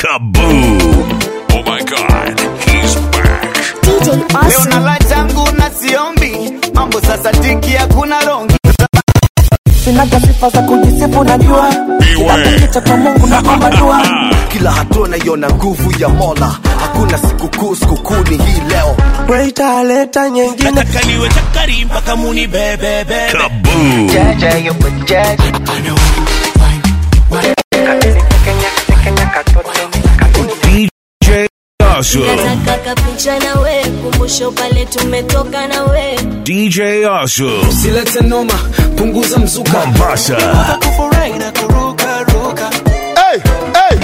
Kaboom! Oh my god, he's back. DJ leo Awesome. na la changu na siombi mambo sasa tiki hakuna rongi sinaga sifa za kujisifu najua Beware. kicha kwa mungu na kwamba dua kila hatua naiona nguvu ya mola hakuna sikukuu sikukuu ni hii leo weita leta nyengine nataka niwe chakari mpaka muni bebebebe Kaboom! DJ Awesome. nataka kapicha na we kumbusho pale tumetoka na we DJ Awesome. silete noma punguza mzuka Mombasa. kufurahi na kuruka ruka hey, hey.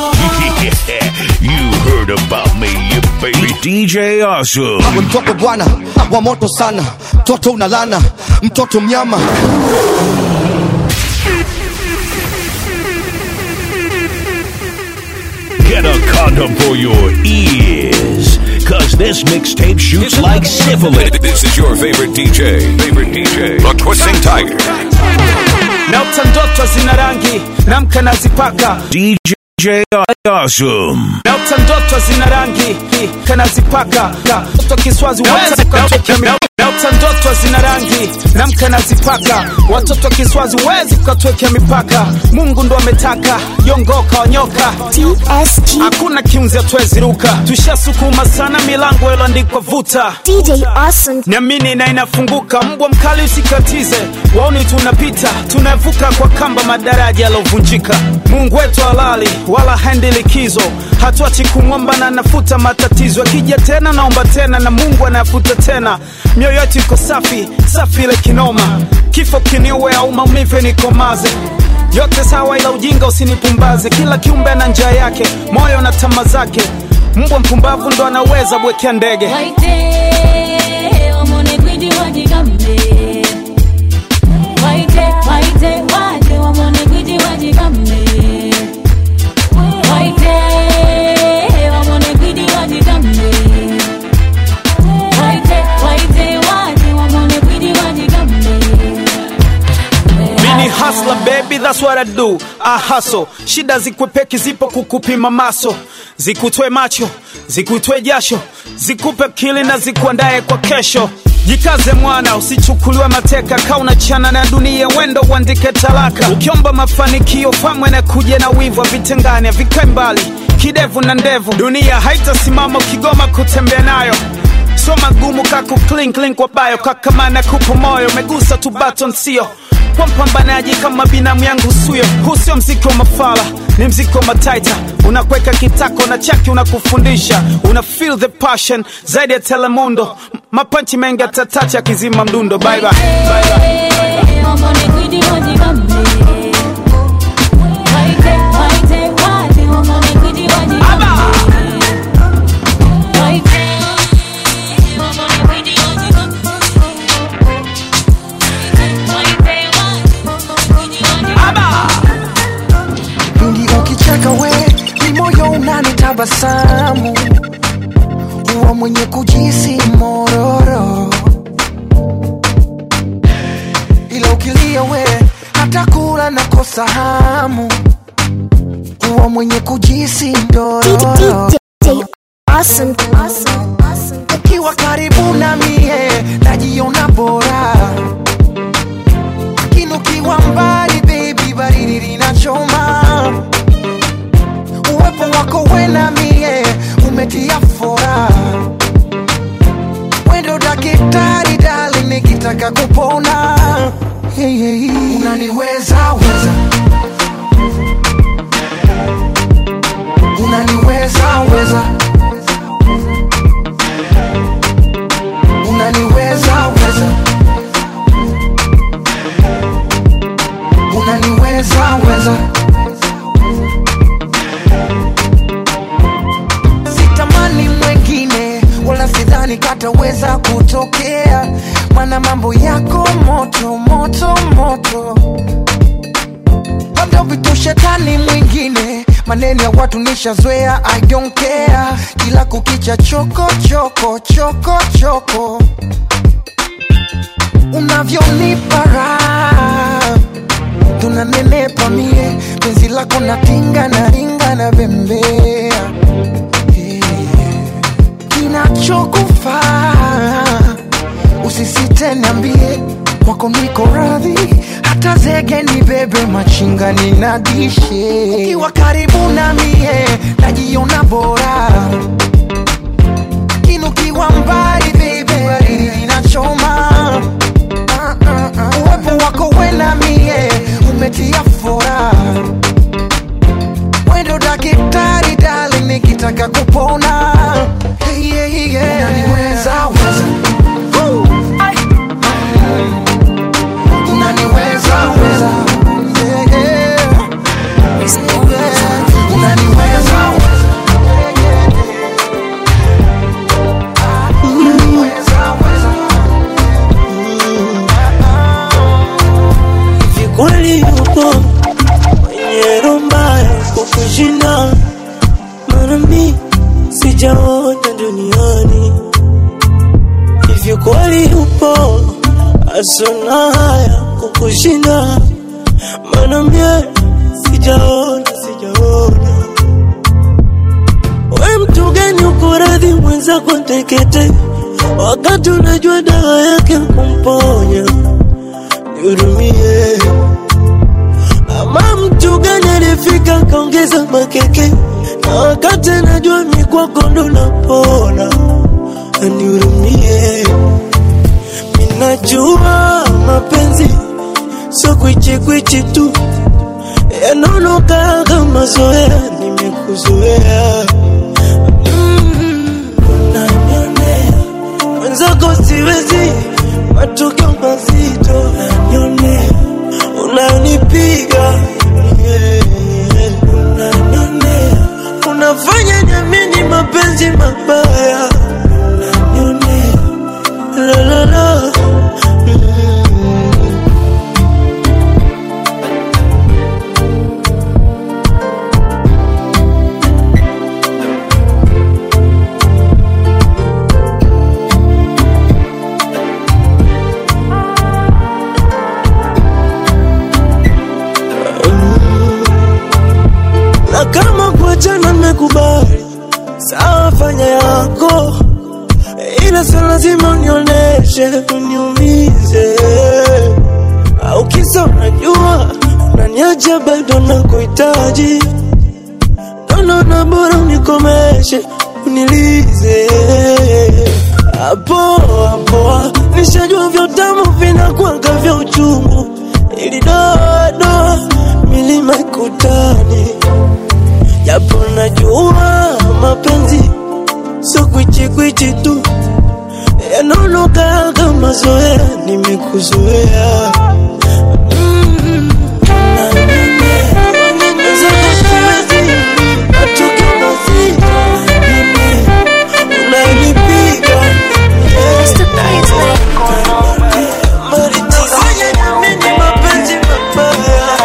you heard about me, you baby. DJ Awesome. mtoto bwana wa moto sana mtoto unalana mtoto mnyama Get a condom for your ears. Cause this mixtape shoots like syphilis. This is your favorite DJ. Favorite DJ. The Twisting Tiger. naota ndoto zina rangi namka nazipaka DJ Awesome. naota ndoto zina rangi kanazipaka toto kiswazi wezi ukatwekea mi- naota ndoto zina rangi namka nazipaka watoto kiswazi wezi ukatwekea mipaka mungu ndo ametaka yongoka wanyoka TSG. hakuna kiunzi atweziruka tushasukuma sana milango iloandikwa vuta DJ Awesome. niamini na inafunguka mbwa mkali usikatize waoni tunapita tunavuka kwa kamba madaraja yalovunjika mungu wetu halali wala haendi likizo hatuachi kumwomba na nafuta matatizo akija tena naomba tena na mungu anayafuta tena mioyo yetu iko safi safi ile kinoma kifo kiniue au maumivu nikomaze yote sawa ila ujinga usinipumbaze kila kiumbe ana njia yake moyo na tama zake mbwa mpumbavu ndo anaweza bwekea ndege waite wamone kwidi wajigambe waite waite waje wamone kwidi wajigambe waite wamone kwidi wajigambe waite waite waje wamone kwidi wajigambe Mini hustler baby, that's what I do. I hustle. Shida zikwepeki zipo kukupima maso, zikutwe macho, zikutwe jasho, zikupe akili na zikuandae kwa kesho. Jikaze mwana, usichukuliwe mateka, kaa unachana na dunia, wendo uandike talaka. Ukiomba mafanikio, famwe na kuja na wivu, vitengane vikae mbali, kidevu na ndevu. Dunia haitasimama ukigoma kutembea nayo so magumu kaku clean clean kwa bayo kakamana kupo moyo megusa tu baton sio kwa mpambanaji kama binamu yangu suyo huu sio mziki wa mafala ni mziki wa mataita unakweka kitako na chaki unakufundisha una feel the passion zaidi ya telemundo M- mapanchi mengi atatacha akizima mdundo bye bye. Bye bye. wamone kwidi wajigambe waite waite waje wamone kwidi wajigambe waite wamone kwidi wajigambe waite waje wamone kwidi wajigambe ndio ukicheka we ni moyo unanitabasamu huwa mwenye kujisi mororo ila ukilia we hata kula na kosa hamu huwa mwenye kujisi ndororo DJ Awesome. Awesome. Awesome. ukiwa karibu na mie najiona bora lakini ukiwa mbali baby baridi linachoma uwepo wako we na mie umetia fora wendo dakitari dali nikitaka kupona hey, hey. unaniweza weza unaniweza weza unaniweza weza unaniweza weza sitamani mwengine wala sidhani kataweza kutokea mana mambo yako moto moto moto labda vitu shetani mwingine maneno ya watu nishazoea i don't care kila kukicha choko choko choko choko unavyonipa raha tunanenepa mie penzi lako natinga na ringa na bembe unga ninadishe ukiwa karibu na mie najiona bora kinukiwa mbali baby inachoma Ah, ah, ah. uwepo wako wena mie umetia fora wendo daktari dali nikitaka kupona hey, yeah, yeah. unaniweza weza Woo. unaniweza weza Yeah, yeah. Yeah. unaniweza weza Yeah, yeah, yeah. Unaniweza weza Kweli yupo mwenye roho mbaya kukushinda, maana mi sijaona duniani. Hivyo kweli yupo asona haya kukushinda, maana mie sijaona, sijaona. We mtu gani uko radhi mwenzako tekete, wakati unajua dawa yake kumponya nihurumie. Ama mtu gani alifika kaongeza makeke, na wakati najua mi kwako ndo napona, anihurumie. Minajua mapenzi so kwichikwichi tu, yanaonoka kama zoea, nimekuzoea Mm, unanionea mwenzako siwezi, matukio mazito unanionea, unanipiga yeah, unanionea, unafanya niamini mapenzi mabaya unanionea, la la la mm. na kama kuachana nimekubali, sawa, fanya yako, ila sio lazima unionyeshe uniumize, au kisa unajua unaniacha bado nakuhitaji, naona bora unikomeshe unilize hapo hapo, nishajua vya utamu vinakwanga vya uchungu, ili dodo milima ikutani japo najua mapenzi so kwichikwichi tu yanaonoka kama zoea, nimekuzoea Mm, unanionea. Mwenzako siwezi, matukio mazito unanionea. Unanipiga Maritizanya niamini mapenzi mabaya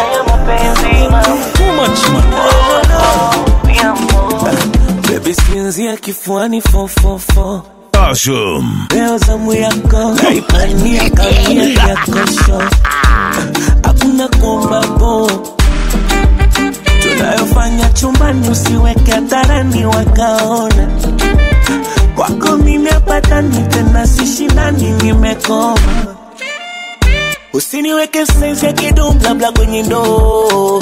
Baby sinzia kifuani fofofo Awesome. leo zamu yako naipania kamia yakosho hakuna kuombapo tunayofanya chumbani usiweke hadharani wakaona kwako mimi apatani tena sishindani nimekoma usiniweke sensi ya kidumblabla kwenye ndoo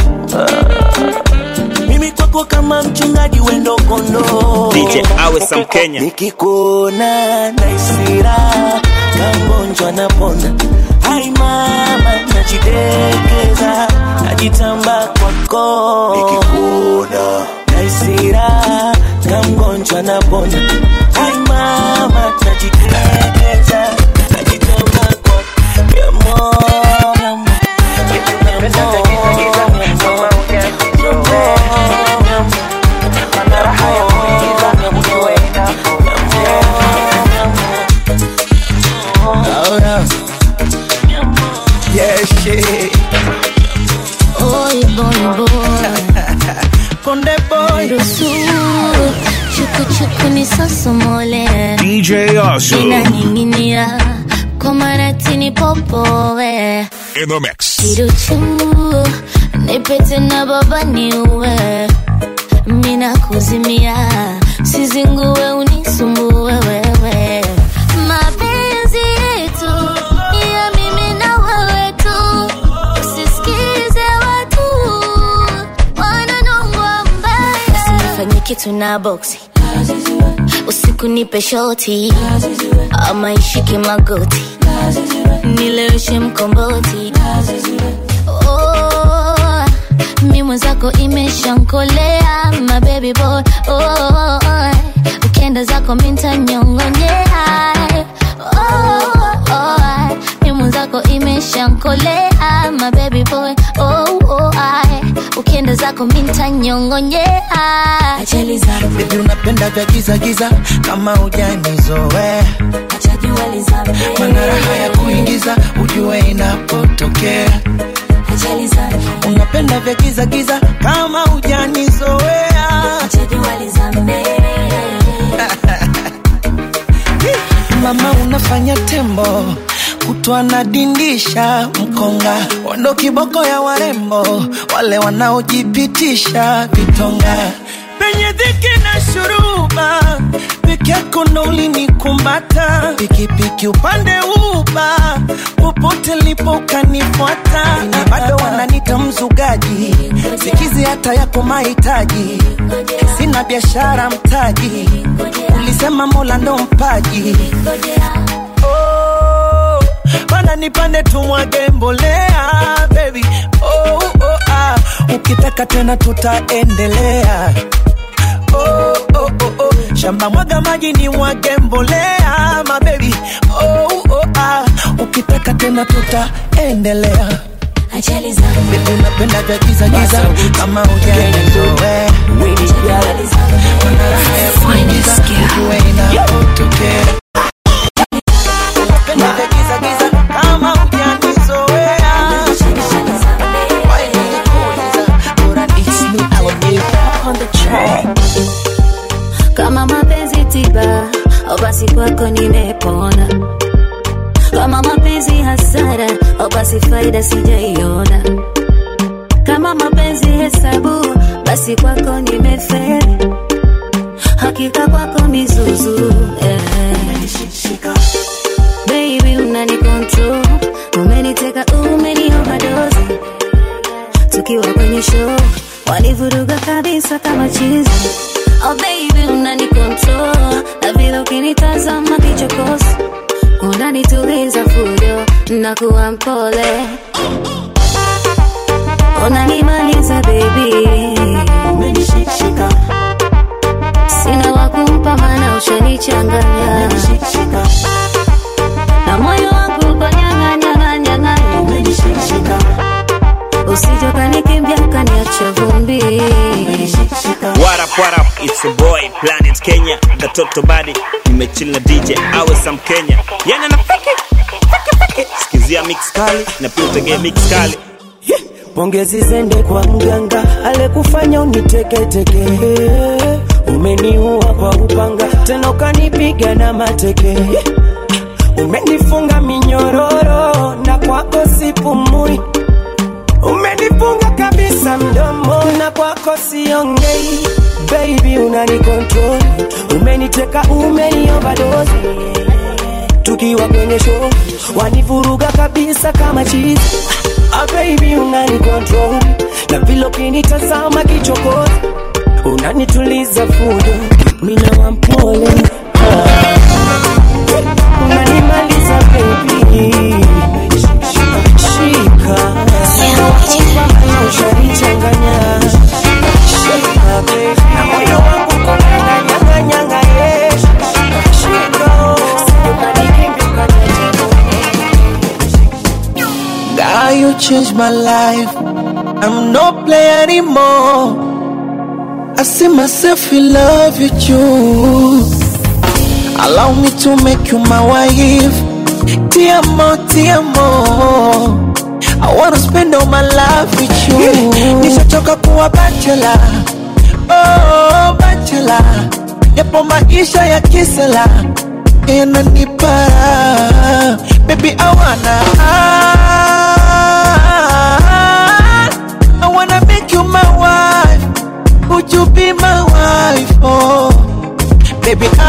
mimi kwako kama mchungaji wendo kondoo DJ awe Sam Kenya. nikikuona naisira kangonjwa napona hai mama najidekeza najitamba kwako nikikuona naisira kamgonjwa napona hai mama najidekeza najitamba kwako Mi amor, mi amor, mi amor, mi amor, mi amor. Yeah, shit. Oy, boy, boy. Konde boy. Ruhusu chuku chuku nisosomole DJ Awesome. inaning'inia kwa maratini popowe In the mix. kiruchu nipete na baba niuwe mina kuzimia sizinguwe unisumbue wewe mapenzi yetu ni ya mimi na wewe tu usisikize watu kitu na boksi usiku nipe shoti ama ishike magoti nileweshe mkomboti oh, mi mwenzako imeshankolea my baby boy oh, ukienda zako mintanyongonyea oh, oh, mi mwenzako imeshankolea my baby boy oh, oh, ukienda zako mintanyongonyea ajali zangu Baby unapenda vya giza giza kama hujanizoea mana raha ya kuingiza ujue inapotokea ajali zangu unapenda vya giza giza kama hujanizoea mama unafanya tembo kutwa na dindisha mkonga wando kiboko ya warembo wale wanaojipitisha vitonga penye dhiki na shuruba peke yako ndo ulinikumbata pikipiki upande uba popote lipo ukanifuata na bado wananita mzugaji sikizi hata yako mahitaji sina biashara mtaji ulisema mola ndo mpaji oh, mana nipande tumwage mbolea baby oh, oh, ah. ukitaka tena tutaendelea oh, oh, oh, oh. shamba mwaga maji ni mwage mbolea mabebi oh, oh, ah. ukitaka tena tutaendelea ajali zangu Baby unapenda vya giza giza kama hujanizoea Mana raha ya kuingiza ujue inapotokea Unapenda vya giza giza kama hujanizoea Why nilikuuliza, bora nisikie. kama mapenzi tiba au basi kwako nimepona kama mapenzi hasara au basi faida sijaiona kama mapenzi hesabu basi kwako nimeferi hakika kwako mizuzu eh. baby unani control umeniteka umeni overdose tukiwa kwenye show wanivuruga kabisa kama chizi oh baby unani control na vile ukinitazama kichokozi unanituliza fujo na kuwa mpole unanimaliza baby umenishikshika sina wakumpa mana ushanichanganya na moyo wangu ukanyang'anyang'anyang'anya umenishikshika usijokanikimbia kaniacha vumbi What up, what up? It's a boy, Planet Kenya, the Toto Body. Nimechill na DJ awe Sam Kenya. Yana na fiki, fiki, fiki. Sikizia mix kali na pia utegee mix kali. pongezi zende kwa mganga alekufanya uniteketeke umeniua kwa upanga tena ukanipiga na mateke umenifunga minyororo na kwako sipumui umenifunga kabisa mdomo na kwako siongei baby unani control umeniteka umenioverdose tukiwa kwenye show wanivuruga kabisa kama chizi ah, baby unani control na vile ukinitazama kichokozi unanituliza fujo mina wampole ah. unanimaliza baby shika shika ushanichanganya shika baby na moyo wangu konanyanganyanga yeah. shika sijukanikimbia God, you changed my life. I'm no player anymore. I see myself in love with you. Allow me to make you my wife. Tiamo, tiamo. I wanna spend all my life with you. Nishachoka kuwa bachelor. Oh, bachelor. Yapo maisha ya kisela yananipa baby I wanna I wanna make you my wife would you be my wife oh baby I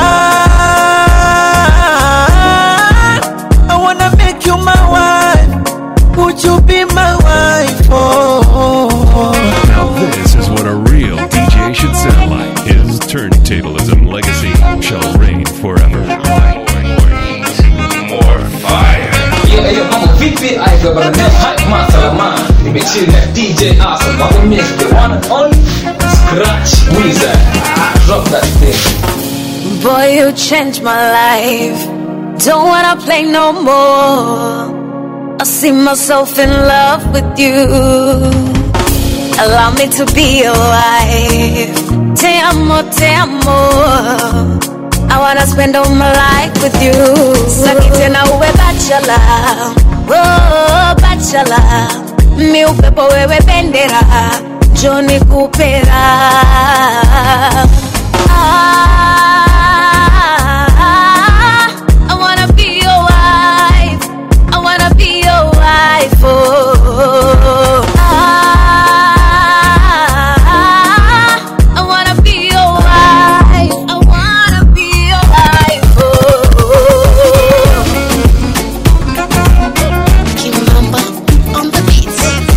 I wanna make you my wife would you be my wife oh Now this is what a real DJ should sound like. His turntablism legacy shall reign forever. More fire. Hiyo hiyo mambo vipi? Aitwa bana Nel Hype Man Salama. Nimechill na DJ Awesome. Mambo mix the one and only Scratch Wizard. Ah, drop that thing. Boy, you changed my life. Don't wanna play no more. I see myself in love with you. Allow me to be your wife. Te amo, te amo. I wanna spend all my life with you. Saki tena uwe bachelor. Oh, bachelor. Mi upepo wewe bendera. Johnny Kupera. Ah, I wanna be your wife. I wanna be your wife. Oh, ah, I wanna be your wife. I wanna be your wife. Oh, Kimamba on the beats.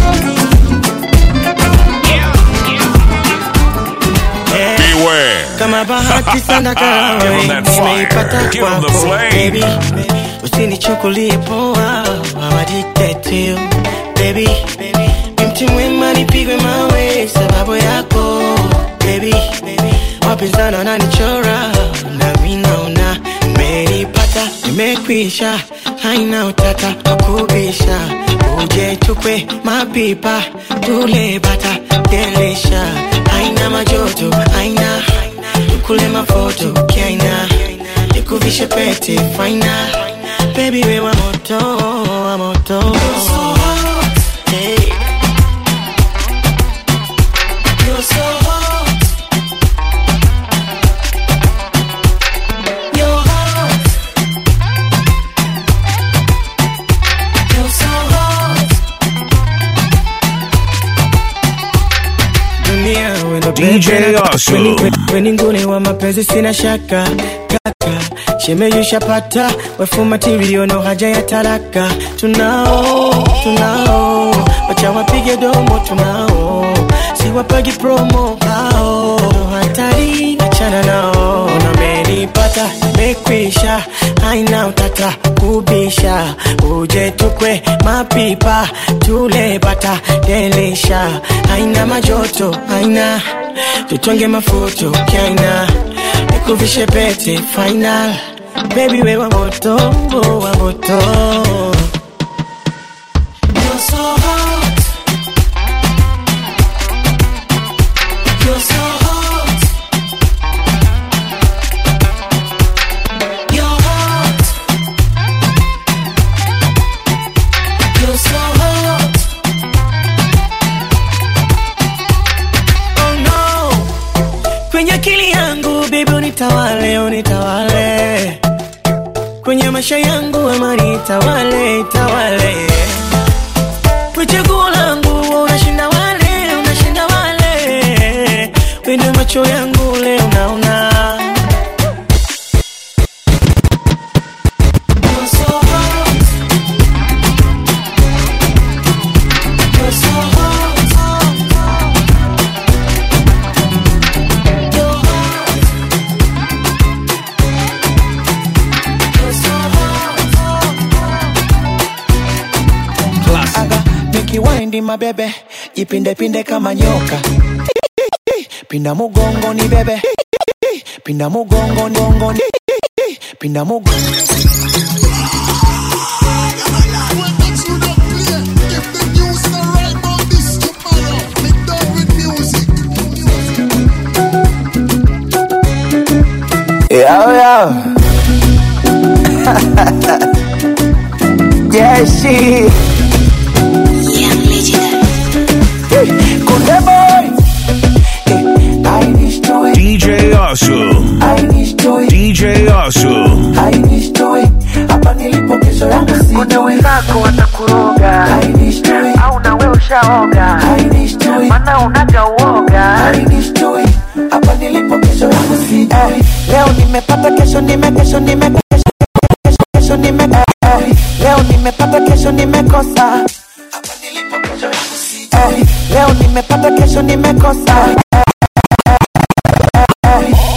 Beware. kama bahati sana kama Give 'em wewe that fire. nimeipata Give 'em the kwako flame. baby usinichukulie poa I'm addicted to you baby ni mti mwema nipigwe mawe sababu yako baby wapinzani wananichora nami naona nimeipata nimekwisha haina utata wakubisha uje tukwe mapipa tule bata delisha haina majoto haina tukule mafoto kiaina nikuvishe pete faina bebi we wa moto wa moto Hey. You're so hot. You're hot. You're so hot. Dunia, we ndo DJ bebe. Awesome. Weni- weni- weni nguni wa mapenzi sina shaka kaka shemeyushapata wefu material no haja ya taraka tunao tunao wacha wapige domo tunao siwapagi promo hao hatari achana nao namenipata mekwisha haina utata kubisha uje tukwe mapipa tule bata delisha haina majoto haina tutonge mafuto kaina nikuvishe pete final baby we wa moto wa moto You're so hot. You're so hot. You're hot. You're so hot. Oh no. Kwenye akili yangu baby unitawale, unitawale. Kwenye maisha yangu amani itawale, itawale. Kwa chaguo langu unashinda wale, unashinda wale. Wende macho yangu leo naona. You're so hot. You're so hot. You're hot. You're so hot. Aga, nikiwindi mabebe jipinde pinde kama nyoka pinda mugongo ni bebe pinda mugongo ngongo ni pinda mugongo Yo, yo. yeah, she. Kunde boy. I need to it. DJ Awesome. I need to it. DJ Awesome. I need to it. Hapa nilipo kesho yangu si. Kunde wenzako watakuroga. I need to it. Au na wewe ushaoga. I need to it. Maana unaga uoga. I need to it. Hapa nilipo kesho yangu si. Eh, leo nimepata kesho nime kesho nime kesho kesho kesho nime eh, leo nimepata kesho nimekosa. Hapa nilipo kesho yangu si. Eh, leo nimepata kesho nimekosa. Eh, eh, leo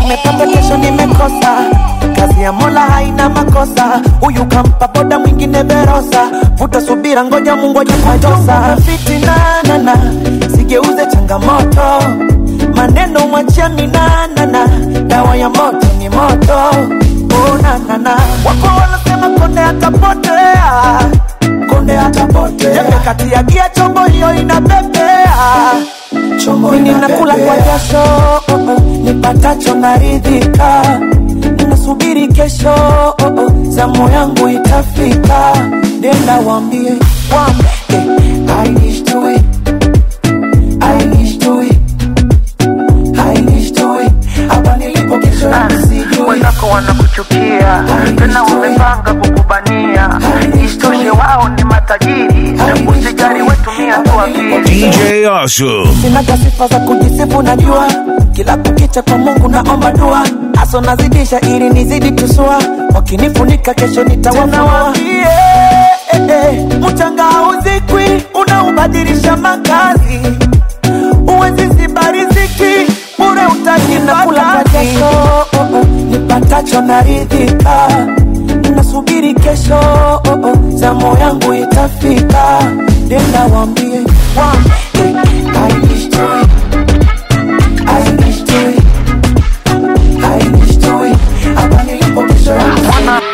nimepata kesho nimekosa kazi ya mola haina makosa huyu kampa boda mwingine verosa vuta subira ngoja mungu ajikutosa fitinanana sigeuze changamoto maneno mwachia minanana dawa ya moto ni moto unanana wako wanasema konde atapotea konde atapotea jembe kati ya gia chombo hiyo inapepea mimi nakula kwa jasho oh, oh, nipatacho naridhika nasubiri kesho oh, oh, zamu yangu itafika nenda wambie wambie I wish to it I wish to it I wish to it hapa nilipo kesho nisijui wenzako wanakuchukia tena wamepanga kukubania isitoshe wao ni matajiri usijali wetumia tu akili DJ Awesome. sinaga sifa za kujisifu najua kila kukicha kwa mungu naomba dua aso nazidisha ili nizidi tusua wakinifunika kesho nitawafunua eh, eh, mchanga hauzikwi unaubadilisha makazi uwezi ziba riziki bure utajinakula kwa jasho oh, oh, nipatacho naridhika nasubiri kesho oh, oh, zamu yangu itafika nenda wambie wambie I wish to it. I wish to it. I wish to it. Hapa nilipo kesho yangu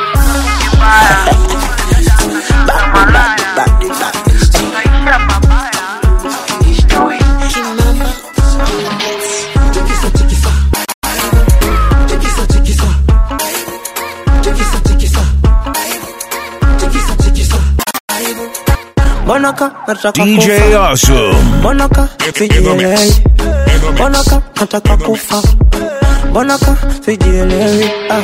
Mbonaka nataka DJ kufa Awesome. Mbonaka sijielewi Mbonaka nataka kufa Mbonaka sijielewi ah.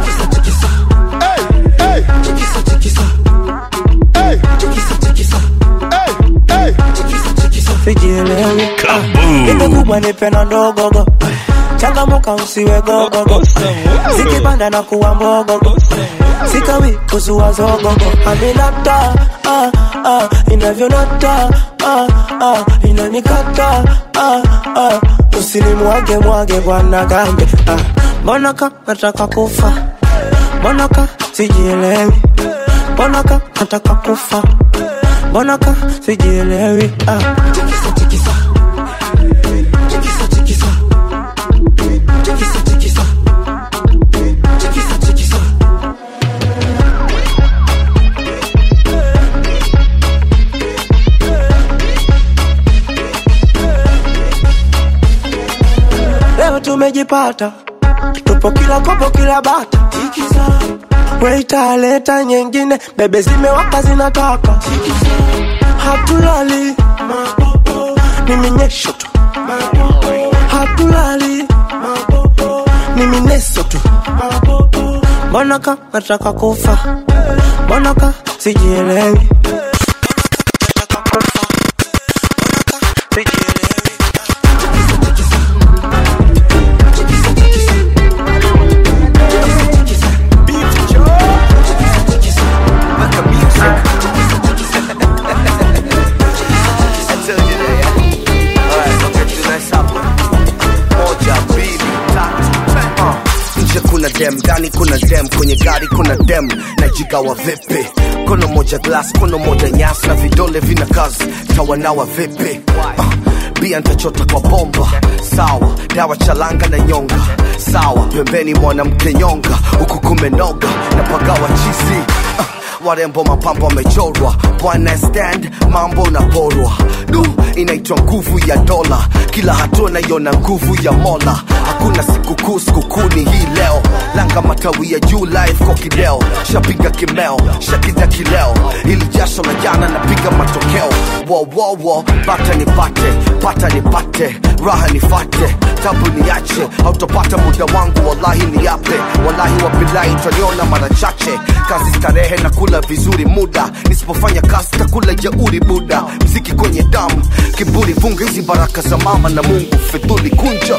sijielewi Nipe kubwa nipe na ndogogo changamuka usiwe gogogo zikipanda na kuwa mbogogo sikawi kuzua zogogo aminata ah, ah, inavyonata ah, ah, inanikata ah, ah, usinimwage mwage bwana gambe ah. mbonaka nataka kufa mbonaka sijielewi mbonaka nataka kufa mbonaka sijielewi ah. leo tumejipata tupo kila kopo kila bata weita leta nyingine bebe zimewaka zinataka hatulali ni minyesho tu hatulali ni mineso tu mbonaka nataka kufa mbonaka sijielewi nje kuna dem ndani kuna dem kwenye gari kuna dem najigawa vipi kono moja glass kono moja nyasi na vidole vina kazi tawanawa vipi uh, bia ntachota kwa bomba sawa dawa chalanga na nyonga sawa pembeni mwanamke nyonga huku kumenoga na pagawa chizi uh, warembo mapambo wamechorwa bwana stand mambo unaporwa du inaitwa nguvu ya dola kila hatua naiona nguvu ya mola hakuna sikukuu sikukuu ni hii leo langa matawi ya juu live kwa kideo shapiga kimeo shakida kileo ili jasho la jana napiga matokeo wowowo bata nipate pata nipate raha nifate tabu niache hautopata muda wangu wallahi niape wallahi wabilahi utaniona mara chache kazi starehe na kula vizuri muda nisipofanya kazi takula jeuri buda mziki kwenye damu kiburi funga hizi baraka za mama na mungu fidhuli kunja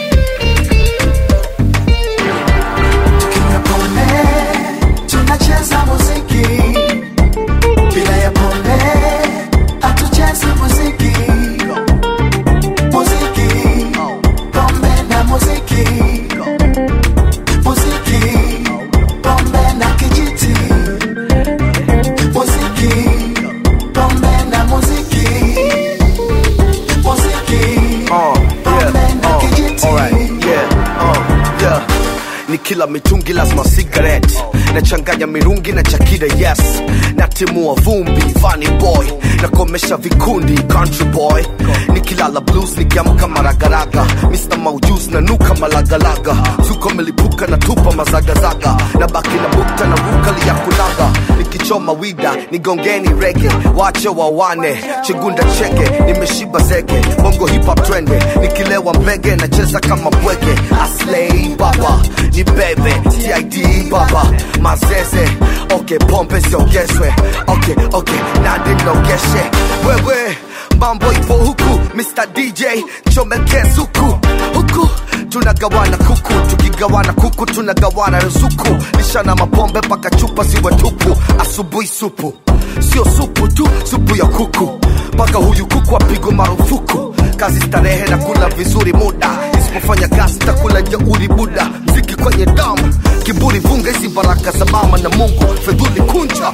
tunacheza muziki bila ya pombe hatuchezi muziki muziki pombe na muziki ni kila mitungi lazima cigarette nachanganya mirungi na chakida yes natimua vumbi funny boy nakomesha vikundi country boy nikilala blues nikiamka maragaraga mr maujus na nuka malagalaga zuko melipuka na tupa mazagazaga na baki na bukta na rukali ya kulaga nikichoma wida nigongeni rege wache wawane chigunda cheke nimeshiba zege bongo hip hop trende nikilewa mbege nacheza kama bwege aslei baba ni bebe tid baba mazeze okay pombe siongezwe okay okay nadi nogeshe wewe mambo ipo huku mr dj chomekez huku huku tunagawana kuku tukigawana kuku tunagawana ruzuku lishana mapombe mpaka chupa ziwe tupu asubuhi supu sio supu tu supu ya kuku mpaka huyu kuku apigwe marufuku kazi starehe na kula vizuri muda isipofanya kazi takula jeuri buda mziki kwenye damu kiburi vunga hizi baraka za mama na mungu fedhuli kunja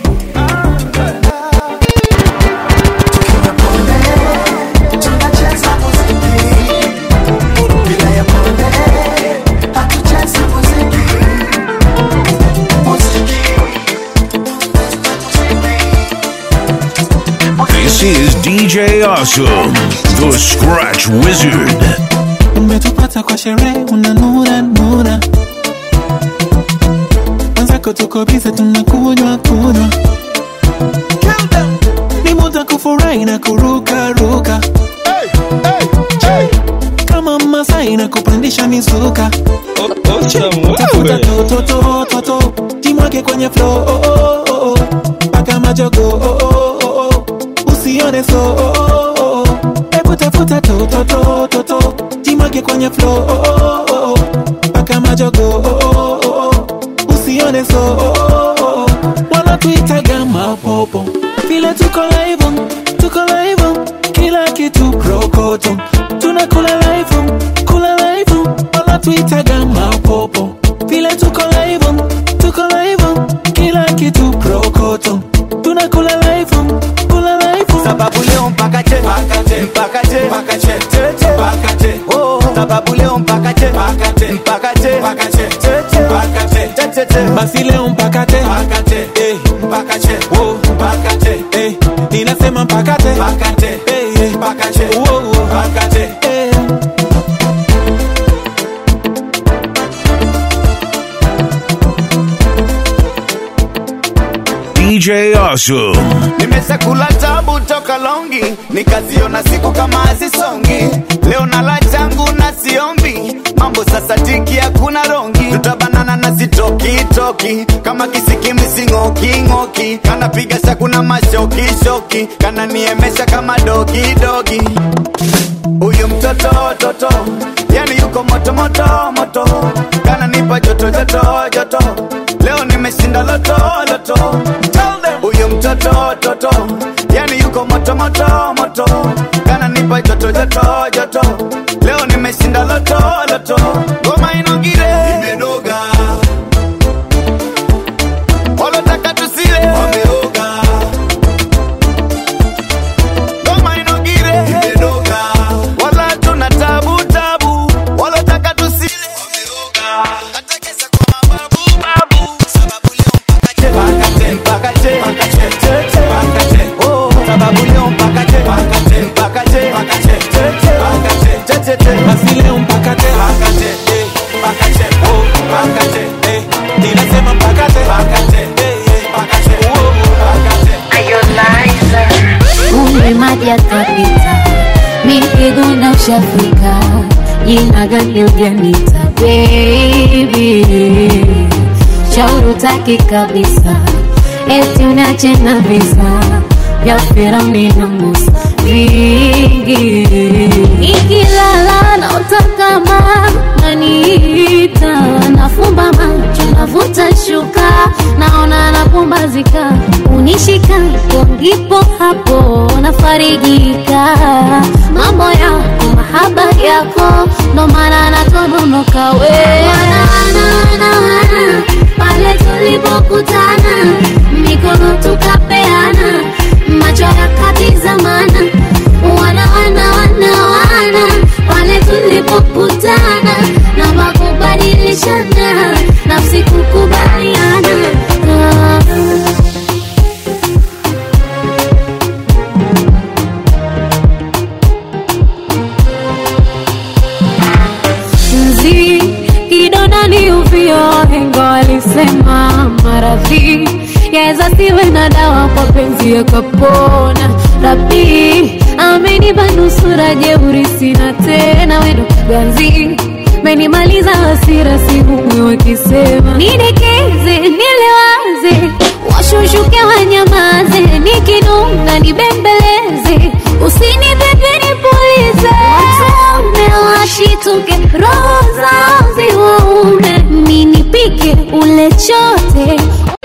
This is DJ Awesome, the Scratch Wizard. umetupata kwa sherehe unanura nura mwenzako tuko bize tunakunywa kunywa ni muda kufurahi na kuruka ruka kama masai na kupandisha mizuka tafuta tototototo jimwake kwenye flo oh, oh, oh, oh. mpaka majogo oh, oh, oh, oh. usione so oh, oh, oh, oh. hebu tafuta tototototo jimwake kwenye flo oh, oh, oh, oh. mpaka majogo oh, oh, oh, oh. usione so oh, oh, oh, oh. wanatuitaga mapopo vile tuko live tuko live kila kitu prokoto tunakula live kula live wanatuitaga mapopo vile tuko live tuko live kila kitu prokoto tunakula live kula live sababu leo mpaka che mpaka che mpaka che mpaka che che che mpaka che oh sababu leo mpaka che mpaka che mpaka che mpaka che che che mpaka che che che che basi leo mpaka te mpaka che eh mpaka che oh mpaka che eh ninasema mpaka te mpaka che eh eh, mpaka che oh, oh. mpaka che eh DJ Awesome. nimeshakula tabu toka longi nikaziona siku kama hazisongi leo nala changu na siombi mambo sasa tiki hakuna rongi tutabanana na sitokitoki kama kisikimi sing'oking'oki kanapiga shakuna mashokishoki kananiemesha kama dogidogi huyu mtoto toto yani yuko moto moto moto kananipa joto joto joto leo nimeshinda loto loto Tell them. huyu mtoto toto yani yuko moto moto moto kananipa joto joto joto leo nimeshinda loto loto ngoma inogire imenoga walotaka tusile wameoga ngoma inogire imenoga wala tuna tabu tabu walotaka tusile wameoga hata kesa kwa mababu babu sababu leo mpaka che mpaka che mpaka che che che mpaka che oh sababu leo mpaka che mpaka che mpaka che mpaka che che che mpaka che che che che basi leo mpaka te mpaka che eh mpaka che oh mpaka che eh ninasema mpaka te mpaka che eh eh mpaka che oh mpaka che Kumbe maji yakapita, mikigona ushafika, jina gani ujanita baby, shauri utaki kabisa, eti unache na visa vya Firauni na Musa vingi, ikilala na utakama naniita, nafumba macho navuta shuka, naona napumbazika, unishika ndipo hapo nafarijika, mambo yako mahaba yako, ndo maana natononoka we wana, wana, wana, wana, pale tulipokutana mikono tukapeana macho yakatizamana wana wana wana wana pale tulipokutana na makubadilishana wahenga walisema maradhi yaweza siwe na dawa kwa penzi yakapona rabi amenipa nusura jeuri sina tena wendo ganzi menimaliza hasira sihumwe wakisema nidekeze nilewaze washushuke wanyamaze nikinunga nibembeleze usinipepe nipulize watume washituke roho zao ziwaume ninipike ule chote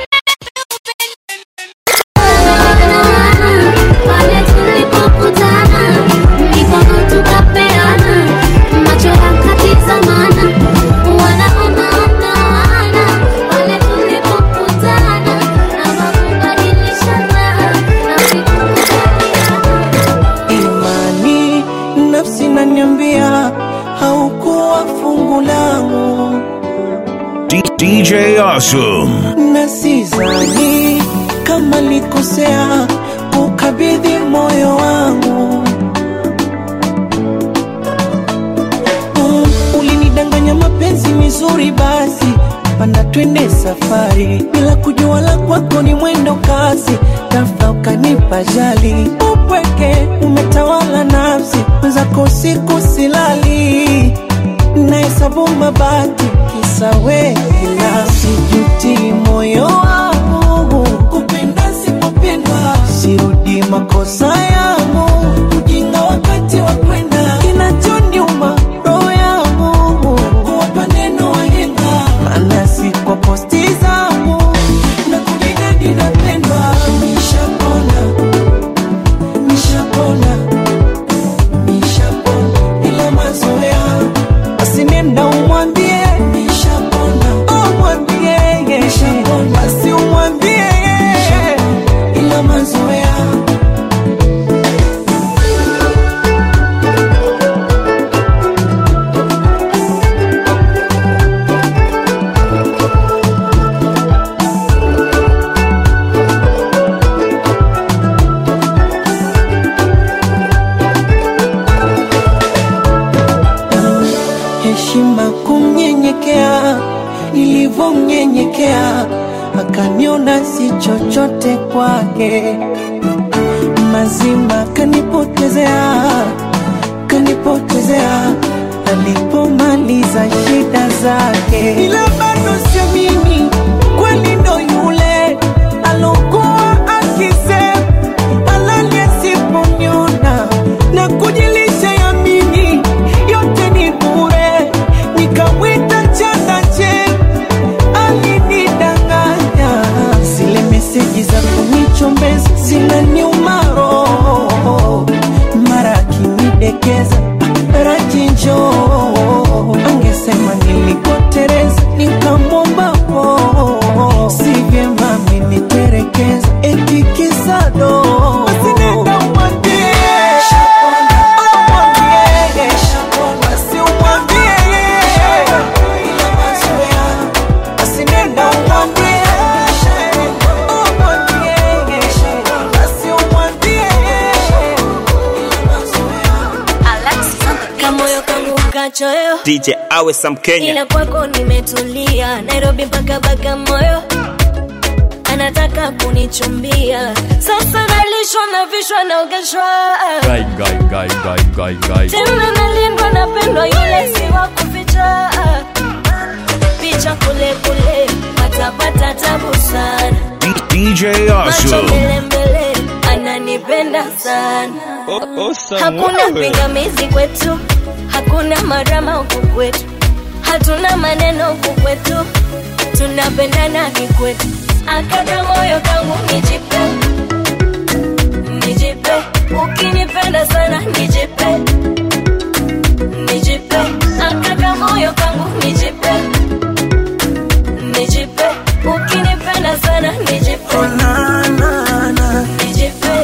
pale tulipokutana mikono tukapeana macho yakatizamana wanaonaonaana pale tulipokutana na makubadilishana imani nafsi naniambia haukuwa fungu langu D- DJ Awesome. na sizani kama likosea kukabidhi moyo wangu mm, ulinidanganya mapenzi mizuri basi panda twende safari bila kujua la kwako ni mwendo kasi ghafla ukanipa jali upweke umetawala nafsi mwenzako siku silali nahesabu mabati kisa wekila sijuti moyo wangu kupenda sipopendwa sirudi makosa yangu ujinga wakati wa kwenda kinachoniuma roho yangu kuwapa neno wahenga maana si kwa posti zangu na kujinadi napendwa nishapona nishapona nishapona ila mazoea basi nenda umwambie nishapona umwambie basi umwambie ila mazoea heshima kumnyenyekea nilivyomnyenyekea akaniona si chochote kwake mazima kanipotezea kanipotezea alipomaliza shida zake ila bado sio mimi kweli ndo yule alokuwa akisema halali asiponiona na kujilisha ya mimi yote ni bure nikamwita chakache alinidanganya zile meseji za kunichombeza zinaniuma roho mara akinidekeza rajinjo angesema nilikotereza nikamwomba po si vyema ameniterekeza eti kisado Asinenda umwambie. Umwambie. Basi umwambie. Ila mazoea. Basi nenda umwambie. Umwambie. Basi umwambie. kamoyo kangu kachoyo DJ awe Sam Kenya. ila kwako nimetulia nairobi mpaka bagamoyo anataka kunichumbia sasa nalishwa na vishwa naogeshwa Guy, guy, guy, guy, guy, guy. tena nalindwa napendwa yule si wa kuficha picha kule kule watapata tabu sana D- DJ macho Awesome. mbele mbele ananipenda sana hakuna pingamizi kwetu hakuna marama huku kwetu hatuna maneno huku kwetu tunapendana kikwetu akaka moyo kangu nijipe nijipe ukinipenda sana nijipe nijipe akaka moyo kangu nijipe nijipe ukinipenda sana nijipe nijipe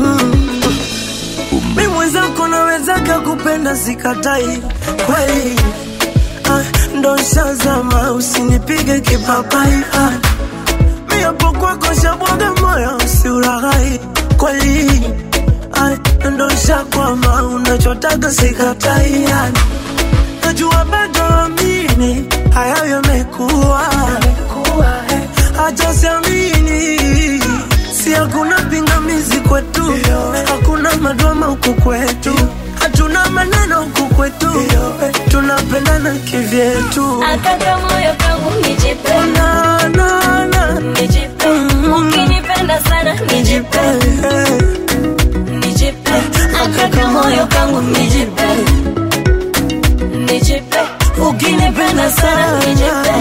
mi mwenzako nawezaka kupenda sikatai kweli ah, ndo shazama usinipige kipapai ah, mi hapo kwako shabwaga moyo usiuraghai kweli ah, ndo shakwama unachotaka sikatai ah, najua bado amini hayo yamekuwa huku kwetu hatuna maneno huku kwetu tunapendana kivyetu akaka moyo kangu nijipe na, na, na. nijipe ukinipenda sana nijipe nijipe akaka moyo kangu nijipe nijipe ukinipenda sana nijipe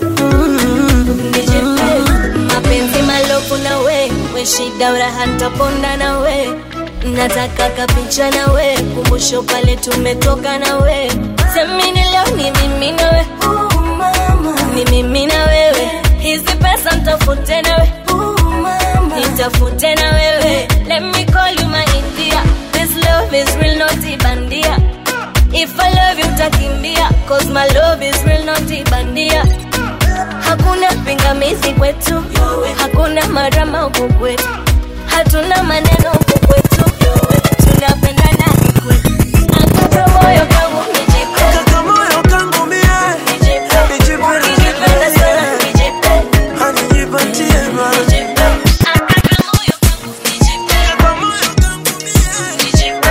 nijipe mapenzi malofu na we we shida uraha ntaponda na we nataka kapicha na we kumbusho pale tumetoka na we semini leo ni mimi na we ni mimi na wewe hizi pesa ntafute na we nitafute na wewe let me call you my india this love is real not ibandia if i love you utakimbia cause my love is real not ibandia hakuna pingamizi kwetu hakuna marama huku kwetu hatuna maneno huku kwetu tunapendana kikwetu akaka moyo kangu nijipe Kaka moyo kangu mie nijipe nijipe ukinipenda sana nijipe anijipatie ma nijipe akaka moyo kangu nijipe nijipe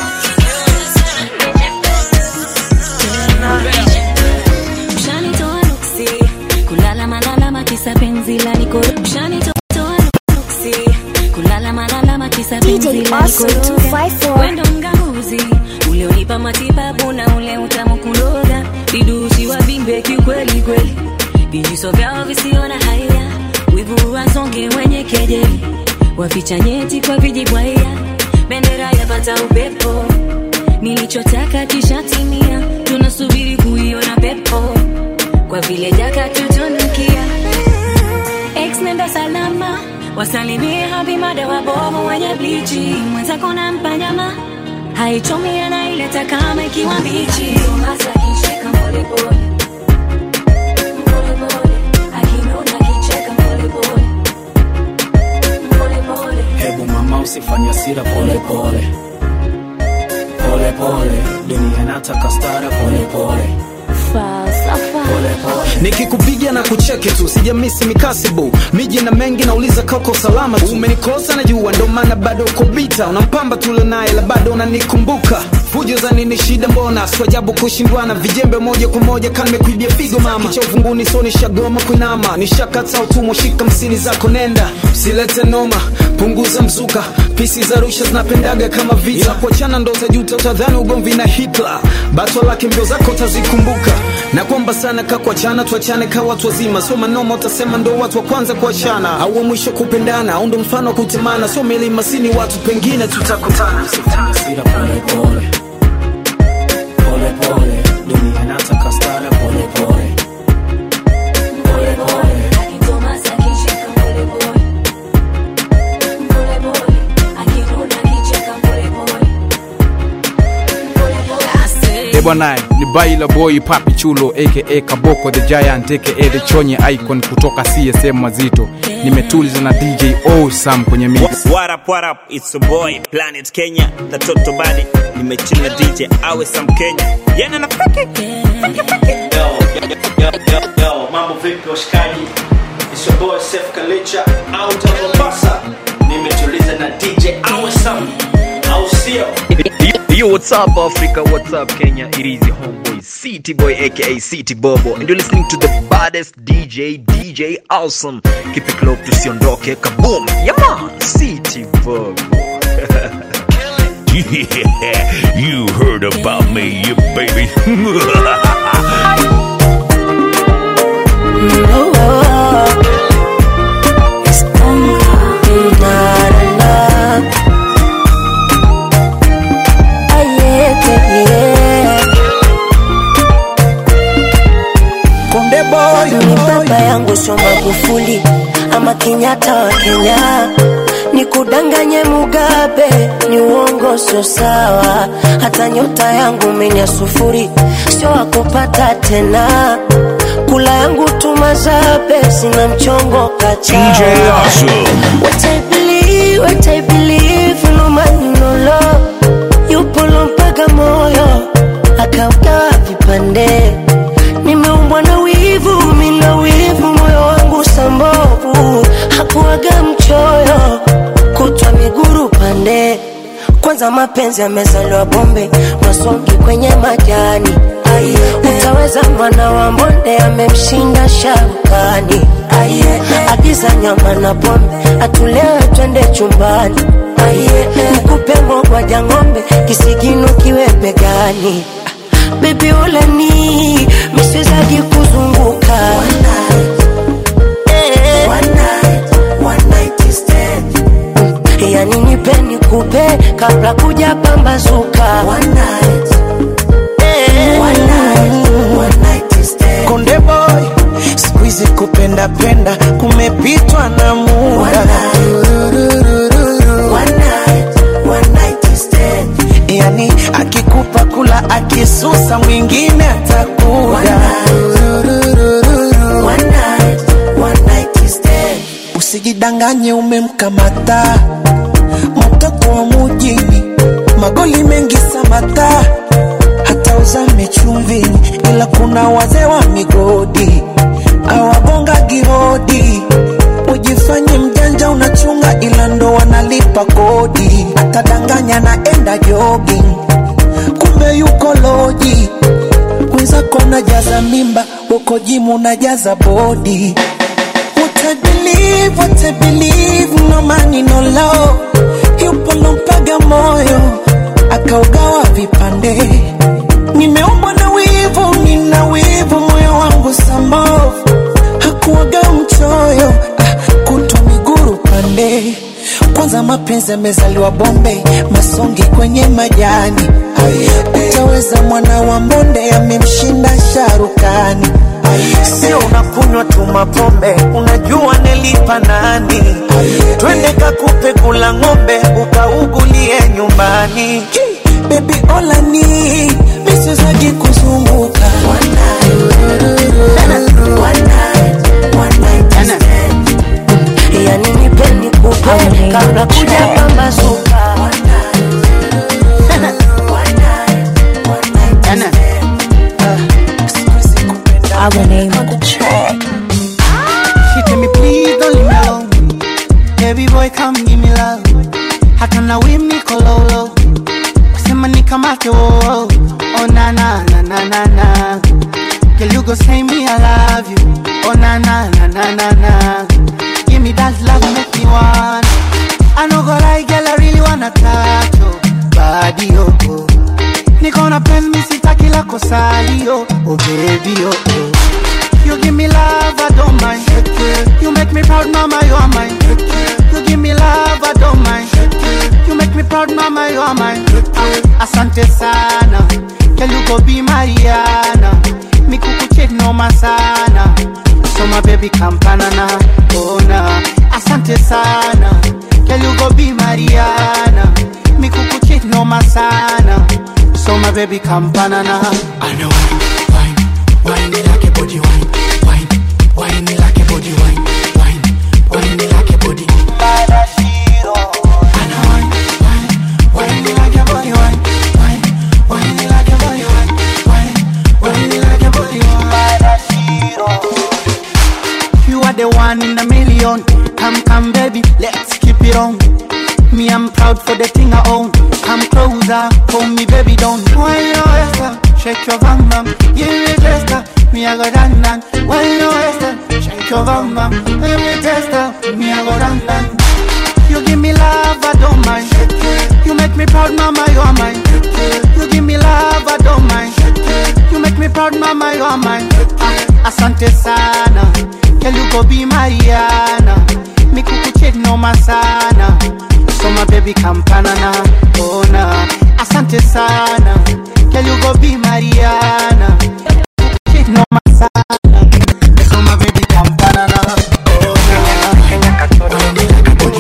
Ushanitoa nuksi kulala malalama kisa penzi la nikoro Ushanitoa nuksi kulala malalama kisa penzi la Awesome nikoroga 254. Wendo mganguzi ule unipa matibabu na ule utamu kuloga vidusi wa vimbe kiukweli kweli vijiso vyao visiona haya wivu wasonge wenye kejeli waficha nyeti kwa vijibwaya bendera yapata upepo nilichotaka kishatimia tunasubiri kuiona pepo kwa vile jaka tutunukia ex nenda salama wasalimie habimada wabovu wenye blichi mwenzako na mpanyama haichomi anaileta kama ikiwa mbichi hasa kishika polepole Polepole, akinona kicheka polepole. Polepole. hebu mama usifanye hasira pole pole pole pole dunia nataka stara pole pole nikikupiga na kucheke tu sijamisi mikasibu miji na mengi nauliza kako salama tu umenikosa na jua ndo maana bado uko bita unampamba tule naye la bado unanikumbuka fujo za nini shida mbona swajabu kushindwana vijembe moja kwa moja kanimekuibia figo mama kicha uvunguni so nishagoma kuinama nishakata utumwa shika msini zako nenda silete noma punguza mzuka pisi za rusha zinapendaga kama vita kuachana ndo utajuta utadhani ugomvi na hitler batwa lake mbio zako utazikumbuka na kwamba sana ka kuachana tuachane ka watu wazima sio manoma utasema ndo watu wa kwanza kuachana au wa mwisho kupendana au ndo mfano wa kutemana sio milima sini watu pengine tutakutana Hasira pole pole pole pole dunia nataka stara pole pole pole pole Eh bwana, ni Baila Boy Papi Chulo aka Kaboko the Giant aka the Chonye Icon kutoka CSM Mazito. Nimetuliza na DJ Osam kwenye mix. What up, what up? It's your boy Planet Kenya, the Toto Body. Nimechill na DJ awe Sam Kenya. Yana na fake. Fake fake. Yo, yo, yo, yo, mambo vipi washikaji? It's your boy Sef Kalicha out of Mombasa. Nimetuliza na DJ Awesome. Au sio? Yo, what's up, Africa? What's up, Kenya? It is your homeboy, City Boy, aka City Bobo, and you're listening to the baddest DJ, DJ Awesome. Keep it close to Siondoke, kaboom! Yeah, man, City Bobo. Yeah, you heard about me, you baby. Konde boy, ni baba yangu sio Magufuli ama Kenyatta wa Kenya, ni kudanganye Mugabe, ni uongo, sio sawa. Hata nyota yangu menya sufuri, sio wakupata tena. Kula yangu tumazabe, sina mchongo kacha. DJ Awesome. What I believe, what I believe, no man no love. Yupo mpaka moyo akaugawa vipande. Nimeumbwa na wivu, mina wivu, moyo wangu sambovu, hakuaga mchoyo, kutwa miguru pande. Kwanza kwanza mapenzi yamezaliwa bombe masongi kwenye majani Aye, utaweza mwana wa mbonde amemshinda sharukani Aye, agiza nyama na pombe atulewe twende chumbani Aye, nikupe ngogwaja ng'ombe kisigino kiwe begani bebi uleni miswezagi kuzunguka Eh. yani nipe nikupe kabla kuja pambazuka Eh. konde boy skuizi kupenda penda kumepitwa na muda yani akikupa kula akisusa mwingine atakuda usijidanganye umemkamata mtoto wa mujini magoli mengi samata hata uzame chumvini ila kuna wazee wa migodi awagonga gihodi ujifanye mjanja unachunga ila ndo wanalipa kodi atadanganya naenda jogging kumbe yuko loji mwenzako unajaza mimba uko jimu unajaza bodi What I believe, what I believe, no money, no love. Yupo lompaga moyo, akaugawa vipande. Nimeumbwa na wivu, nina wivu, moyo wangu sambavu. Hakuwaga mchoyo, ah, kutwa miguru pande. Kwanza mapenzi yamezaliwa bombe, masongi kwenye majani. Utaweza mwana wa mbonde, amemshinda sharukani. Sio unakunywa tu mapombe, unajua nilipa nani? Twende kakupe kula ng'ombe, ukaugulie nyumbani. Baby olani, misizagi kuzunguka yani nipe nikupe kabla kuja pambazuka Our name on the track. She tell me please don't leave me alone Baby boy come give me love Hata na wim niko low low Kusema nikamate oh oh Oh na na na na na na Girl you go say me I love you Oh na na na na na na Give me that love make me want I know go lie girl I really wanna touch your body oh oh Niko na pen mi sitaki la kosali oh Oh baby oh oh You give me love, I don't mind. You make me proud, mama, you are mine. You give me love, I don't mind. You make me proud, mama, you are mine. Asante sana, girl you go be Mariana. Mi kukuche noma sana, so my baby kampanana, oh na. Asante sana, girl you go be Mariana. Mi kukuche noma sana, so my baby kampanana. I know wine, wine, wine it like a body wine, wine, wine it like a body wine, wine, wine it like a body. I know wine, wine, wine it like a body wine, wine, wine it like a body wine, wine, wine it like a body wine. You are the one in a million. Come, come, baby, let's keep it on. Me, I'm proud for the thing I own. Come closer, hold me, baby, don't. Why you waist Shake your bum bum, give me tester. Me, I go down down. Why you waist Shake your bum bum, give me tester. Me, I go down down. You give me love, I don't mind. You make me proud, mama, you are mine. You give me love, I don't mind. You make me proud, mama, you are mine. Ah, Asante sana, girl, you go be Mariana. Mi kukuche noma sana, so my baby kampanana, oh na. Asante sana, girl, you go be Mariana. Kukuche noma sana, so my baby kampanana, oh na.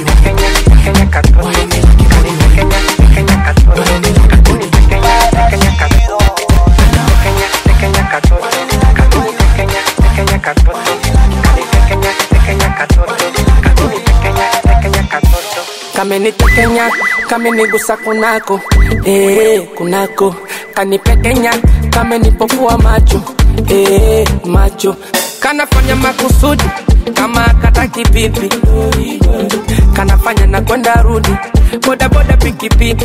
kamenitekenya kamenigusa kunako eh, kunako kanipekenya kamenipofua macho eh, macho kanafanya makusudi kama kataki pipi kanafanya na kwenda rudi bodaboda pikipiki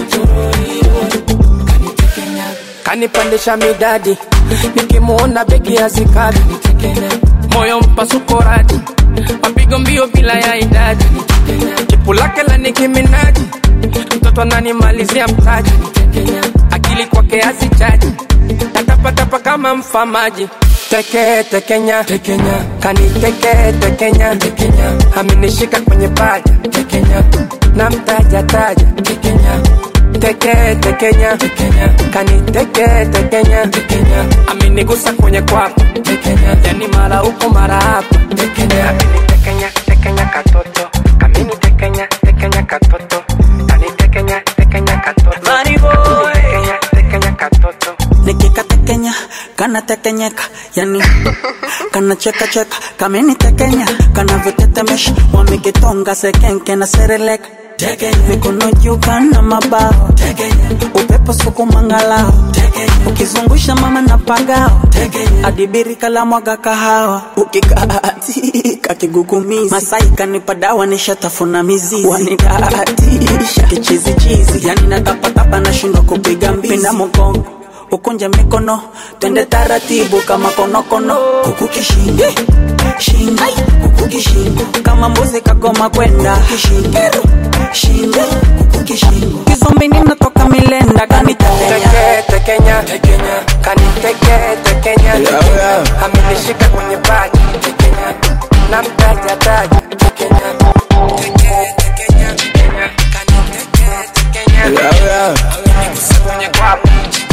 kanipandisha midadi nikimuona begi hazikadi moyo mpasuko radi mapigo mbio bila ya idadi jipu lake la nikiminaji mtoto ananimalizia mtaji akili kwake hazichaji natapatapa kama mfamaji teke tekenya tekenya kaniteke tekenya tekenya amenishika kwenye paja tekenya na mtaja taja tekenya teke tekenya tekenya kaniteke tekenya tekenya amenigusa kwenye kwapa tekenya yani mara huko mara hapa tekenya amenitekenya tekenya katoto kamini tekenya tekenya katoto kanitekenya tekenya katoto Money boy. tekenya tekenya katoto nikikatekenya kanatekenyeka yani kanacheka cheka kamenitekenya kanavyotetemesha wamekitonga sekenke na sereleka mikono juu kana mabao upepo sukumangalao ukizungusha mama na pagao adibirika la mwaga kahawa ukikaatika kigugumizi masai kanipa dawa nishatafuna mizizi wanidaatisha kichizichizi yani natapatapa nashindwa kupiga mbizi pinda mgongo ukunje mikono twende taratibu kama konokono kuku kishingo shingo kuku kishingo kama mbuzi kagoma kwenda kishingo shingo kuku kishingo kizombini natoka milenda kanitekenya teke tekenya tekenya kaniteke tekenya tekenya amenishika kwenye paja tekenya na mtaja taja tekenya teke tekenya tekenya kaniteke tekenya amenigusa kwenye kwapa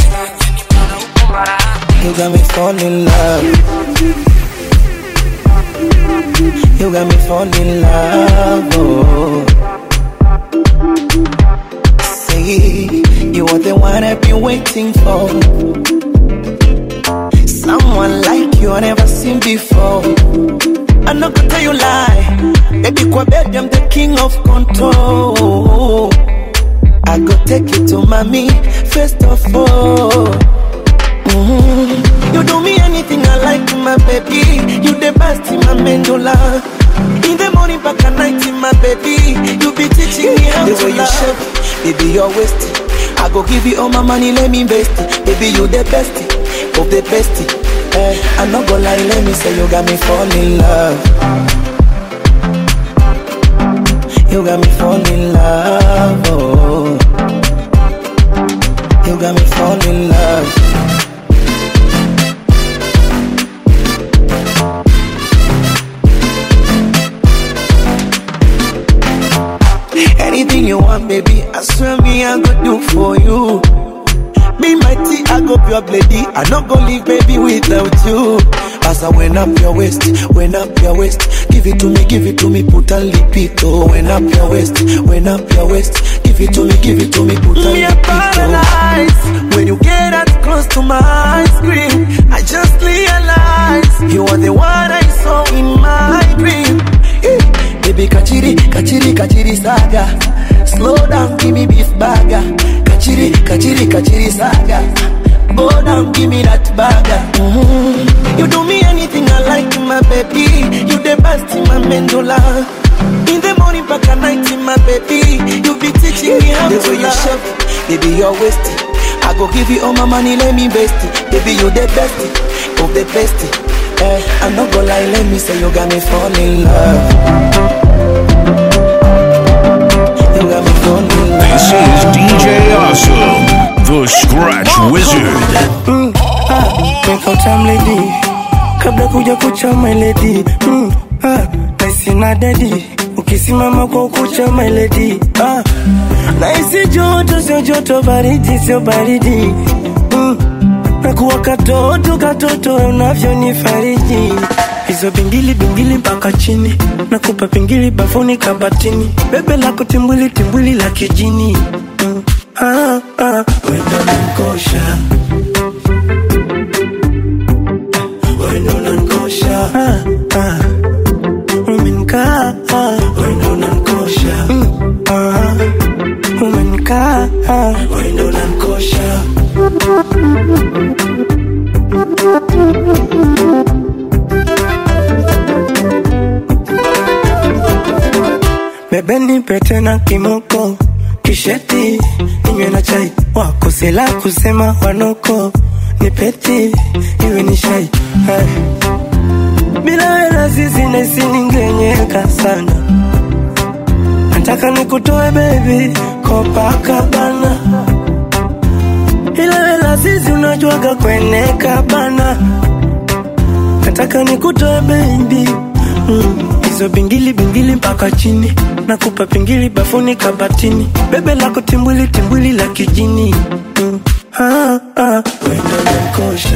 You got me falling in love. You got me falling in love. Oh. Say you are the one I've been waiting for. Someone like you I never seen before. I'm not gonna tell you lie. Baby, kwa bed, I'm the king of control. I go take you to mommy first of all. Mhm. You do me anything I like, my baby. You the best in my mandula. In the morning, back at night, my baby. You be teaching me how The to way you love. shape baby, you're wasted. I go give you all my money, let me invest it. Baby, you the best of the best. Eh, I'm not gonna lie, let me say you got me fall in love. You got me fall in love. Oh. You got me fall in love. Anything you want, baby, I swear me I go do for you. Be my tea, I go pure lady. I not go leave, baby, without you. As I went up your waist, went up your waist. Give it to me, give it to me, put a lipito. Went up your waist, went up your waist. Give it to me, give it to me, put a Me a lipito. paralyzed when you get that close to my screen. I just realized You are the one I saw in my dream. Eh, Baby, kachiri, kachiri, kachiri saga. Slow down, give me beef burger. Kachiri, kachiri, kachiri saga. Go down, give me that burger. Mhm. You do me anything I like, my baby. You the best in my mandula. In the morning, back at night, my baby. You be teaching me how The to way you love. shape Baby, you're wasted. I go give you all my money, let me invest it. Baby, you the best of the best. Eh, I'm not gonna lie, let me say you got me fall in love. You got me fall in love. This is DJ Awesome, the Scratch Wizard. mm, ah, make out time lady kabla kuja kucha my lady mm, ah, naisi na dedi ukisimama kwa ukucha my lady ah, naisi joto sio joto baridi sio baridi mm, nakuwa katoto katoto unavyonifariji hizo bingili bingili mpaka chini nakupa pingili bafuni kabatini bebe lako timbwili timbwili la kijini mm, ah, ah, wendo nankosha wendo nankosha ah, ah. umenkaa wendo nankosha mm, ah. umenkaa wendo nankosha bebe nipe tena kimoko kisheti ninywe na chai wakosela kusema wanoko nipeti iwe ni shai Hai. bila wena sisi nesiningenyeka sana nataka nikutoe bebi kopakabana ila wela sisi unajuaga kweneka bana nataka nikutoe bebi mm. hizo bingili bingili mpaka chini nakupa pingili bafuni kabatini bebe lako timbwili timbwili la kijini mm. ah, ah. wendo nankosha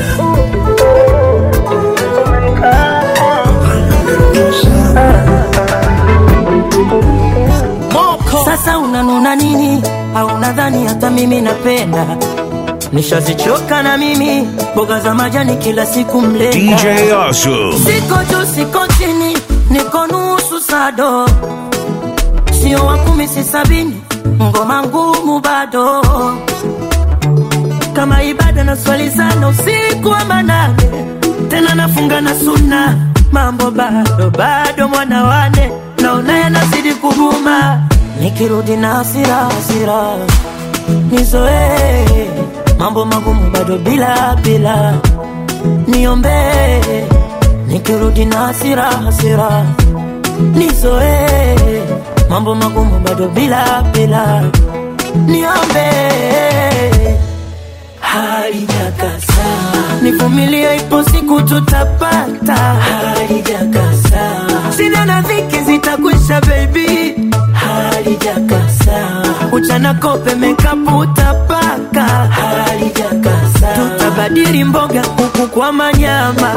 Sasa unanuna nini? Au nadhani hata mimi napenda? Nishazichoka na mimi mboga za majani kila siku mlenda. DJ Awesome. Siko juu siko chini, niko nusu sado, sio wa kumi si sabini, ngoma ngumu bado kama ibada na swali sana usiku wa manane, tena nafunga na suna, mambo bado bado, mwana wane naona yanazidi kuguma, nikirudi na hasira hasira nizoee mambo magumu bado bila bila niombee nikirudi na hasira hasira nizoee mambo magumu bado bila bila niombee halijakasa nivumilie ipo siku tutapata halijakasa sina na dhiki zitakwisha baby halijakasa uchana kope mekapu utapaka halijakasa tutabadili mboga huku kwa manyama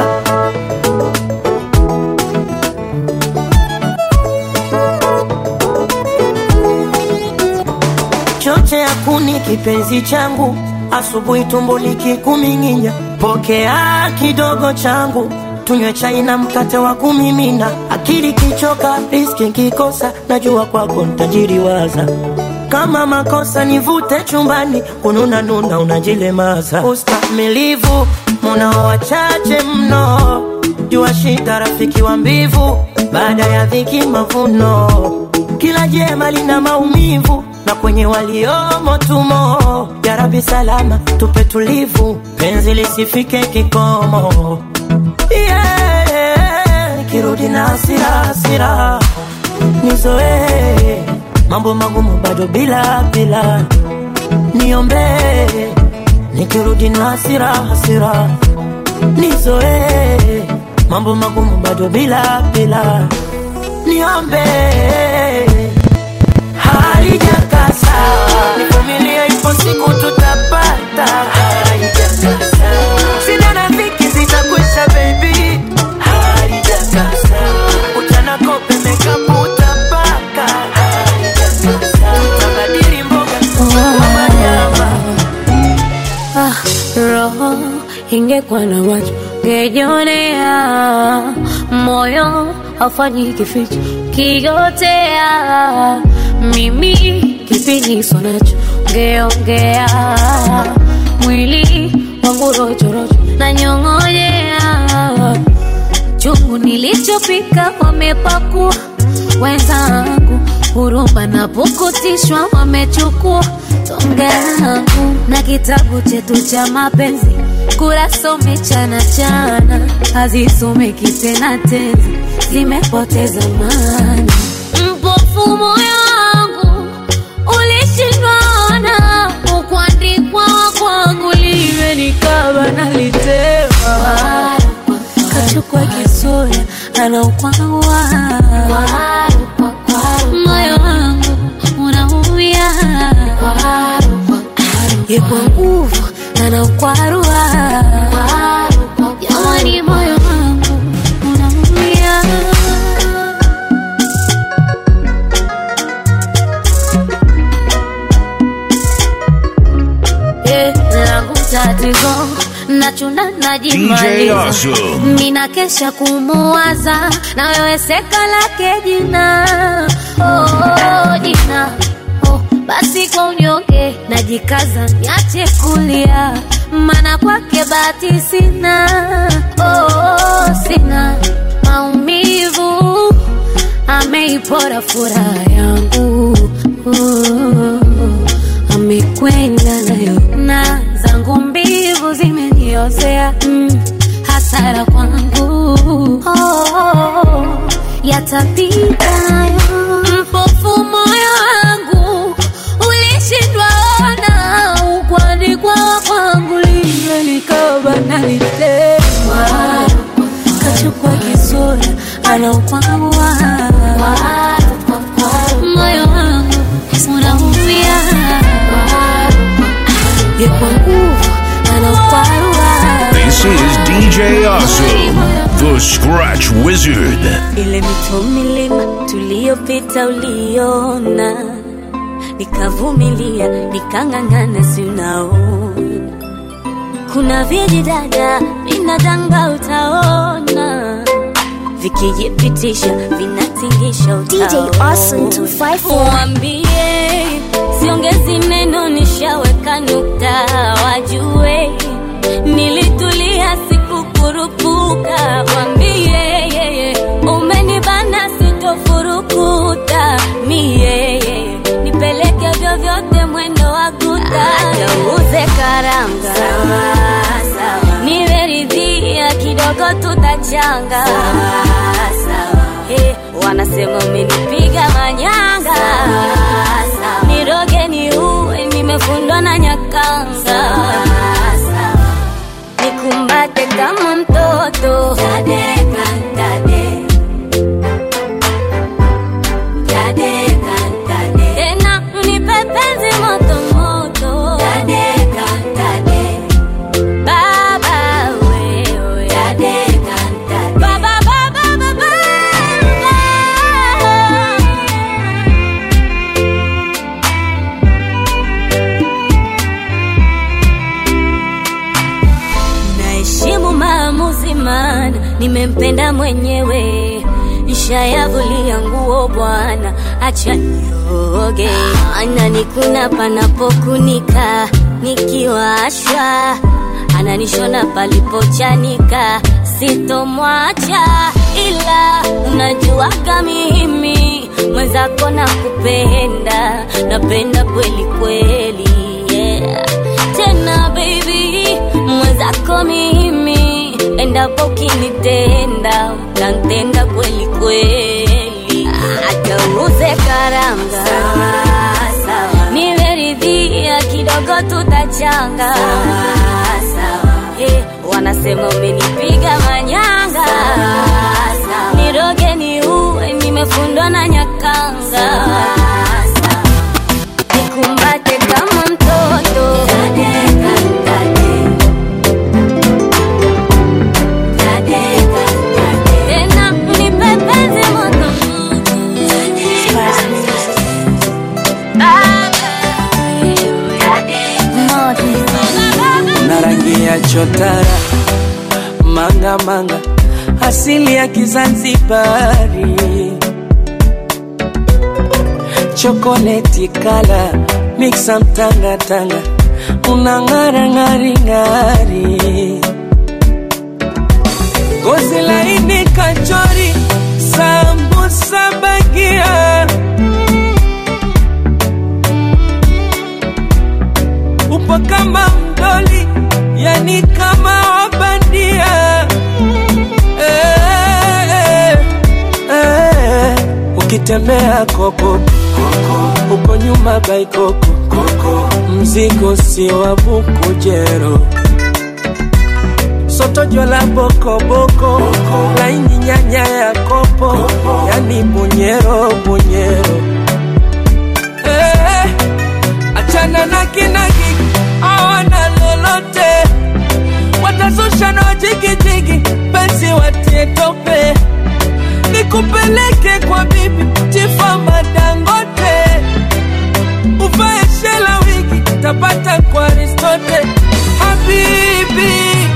choche ya kuni kipenzi changu asubuhi tumbo likikuming'inya pokea kidogo changu tunywe chai na mkate wa kumimina akili kichoka riski nkikosa najua kwako ntajiriwaza kama makosa nivute chumbani kununa nuna unajilemaza ustamilivu munao wachache mno jua shida rafiki wa mbivu baada ya dhiki mavuno kila jema lina maumivu na kwenye waliomo tumo yarabi salama tupe tulivu penzi lisifike kikomo yeah. nikirudi na hasira hasira nizoee mambo magumu bado bila bila niombee nikirudi na hasira hasira nizoee mambo magumu bado bila bila niombee halijakasa nivumilie ipo siku tutapata halijakasa sina na dhiki zitakwisha baby halijakasa uchana kope mekapu utapaka halijakasa tutabadili mboga kwa manyama Ah, roho ingekuwa na macho ngejionea, moyo hafanyi kificho kigotea, mimi kipiniso nacho ngeongea, mwili wangu rojorojo na nyong'onyea, chungu nilichopika wamepakua wenzangu, huruma na pukutishwa wamechukua tonge langu na kitabu chetu cha mapenzi kurasa umechana chana, hazisomeki tena tenzi, zimepoteza maana. Mpofu moyo wangu ulishindwana, ukuandikwa kwangu liwe nikaba nalitema, kachukua kisura anaukwawa moyo wangu unaumia ye kwa nguvu anaukwarua jamani moyo wangu unaumia Eh, langu tatizo nachuna DJ najimaliza Awesome. mina kesha kumuwaza na wewe seka lake jina oh, jina oh, basi kwa unyonge najikaza niache kulia mana kwake bahati sina oh, sina maumivu ameipora furaha yangu umeenda nayo na zangu mbivu zimeniozea mm, hasara kwangu oh, oh, oh, yatapita nayo mpofu moyo wangu ulishindwa ona ukwandikwa kwangu liwe likaba nalitemwa kachukua kisura anaukwawa moyo wangu unaumia yekwa nguvu anaukwarua This is DJ Awesome, the Scratch Wizard. ile mito milima tuliyopita uliona nikavumilia nikang'ang'ana si unaona kuna vijidada vinadanga utaona vikijipitisha vinatingisha DJ Awesome 254. Waambie siongezi neno nishaweka nukta wajue nilitulia sikukurupuka wambie umenibana sitofurukuta mie nipeleke vyovyote mwendo wa kuta agauze karanga nimeridhia kidogo tutachanga Eh, wanasema umenipiga manyanga niroge ni uwe nimefundwa na nyakanga nikumbate kama mtoto Tadeka, tade. Tadeka, tade. tena nipe penzi moto moto Tadeka, tade. Baba wewe Tadeka, tade. Baba, baba, baba, naheshimu maamuzi mana nimempenda mwenyewe nishayavulia nguo bwana acha nioge ananikuna panapokunika nikiwashwa ananishona palipochanika sitomwacha ila unajuaga mimi mwenzako na kupenda napenda kweli kweli yeah. tena baby mwenzako mimi endapo ukinitenda utantenda kweli kweli hata uuze karanga nimeridhia kidogo tutachanga Eh, wanasema umenipiga manyanga niroge ni uwe nimefundwa na nyakanga nikumbate kama mtoto Tadeka, tade. Tadeka, tade. tena nipe penzi moto na rangi ya chotara manga manga asili ya Kizanzibari chokoleti kala miksa mtanga tanga una ng'ara ng'ari ng'ari gozi laini kachori sambusa bagia upo kama mdoli yani kama wabandia eh, eh, eh. ukitembea koko uko nyuma baikoko mzigo si wa bukujero soto jola bokoboko laini nyanya ya kopo yani bunyero bunyero eh, achana na kinagi awana lolote watazusha na wajigijigi penzi watie tope nikupeleke kwa bibi tifa madangote uvae shela wigi tapata kwa aristote habibi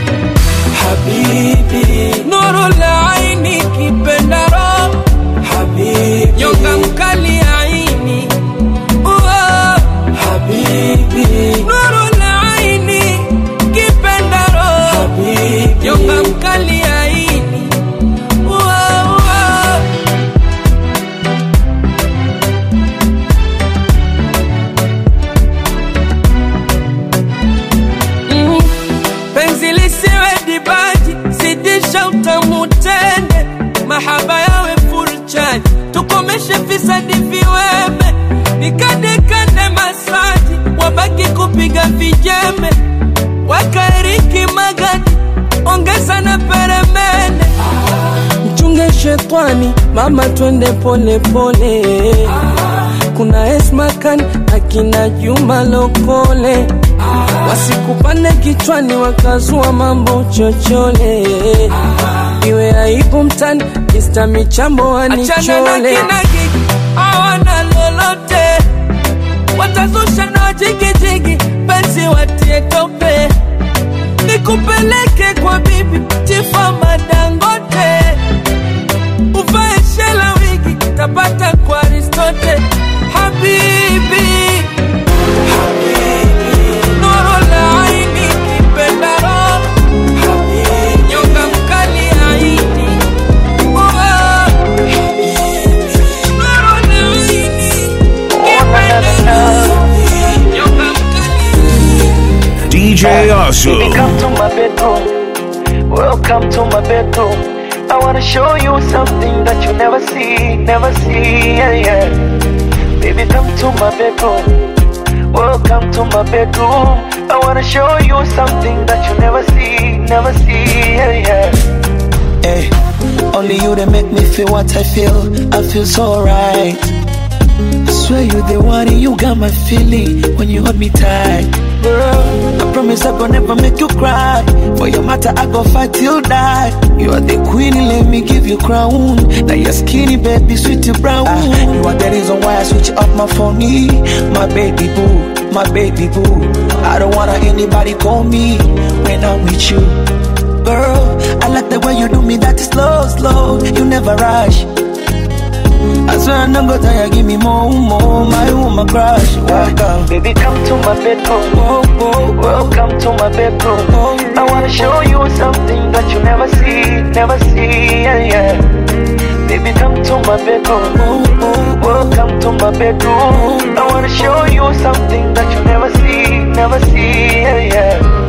habibi nuru la aini kipendaro habibi nyonga mkali aini Uo, habibi nuru la aini kipendaro habibi nyonga mkali aini Uo, uo. sadi viweme nikandekande masaji wabaki kupiga vijembe wakaeriki magadi ongeza na peremende mchunge shetwani mama twende pole pole kuna esmakan akina juma lokole wasikupane kichwani wakazua mambo chochole iwe aibu mtani ista michambo wanichole hawana lolote watazusha na wajigijigi penzi watie tope nikupeleke kwa bibi chifa madangote uvae shela wigi tapata kwa aristote habibi nuru la aini kipenda roho nyonga mkali aini Oh, nuru la aini kipenda roho nyonga DJ Baby, Awesome. come to my bedroom. Welcome to my bedroom. I wanna show you something that you never see, never see. Yeah, yeah. Baby, come to my bedroom. Welcome to my bedroom. I wanna show you something that you never see, never see. Yeah, yeah. Hey, only you that make me feel what I feel. I feel so right. I swear you the one and you got my feeling when you hold me tight. Girl, I promise I gon' never make you cry. For your matter, I go fight till die. You are the queen, let me give you crown. Now you're skinny, baby, sweet you brown. Ah, you are the reason why I switch up my phone. My baby boo, my baby boo. I don't wanna anybody call me when I'm with you. Girl, I like the way you do me that slow, slow. You never rush. I swear I'm not gonna tire, give me more, more, my woman crush. Welcome. Baby, come to my bedroom. Welcome to my bedroom. I wanna show you something that you never see, never see. Yeah, yeah. Baby, come to my bedroom. Welcome to my bedroom. I wanna show you something that you never see, never see. Yeah, yeah.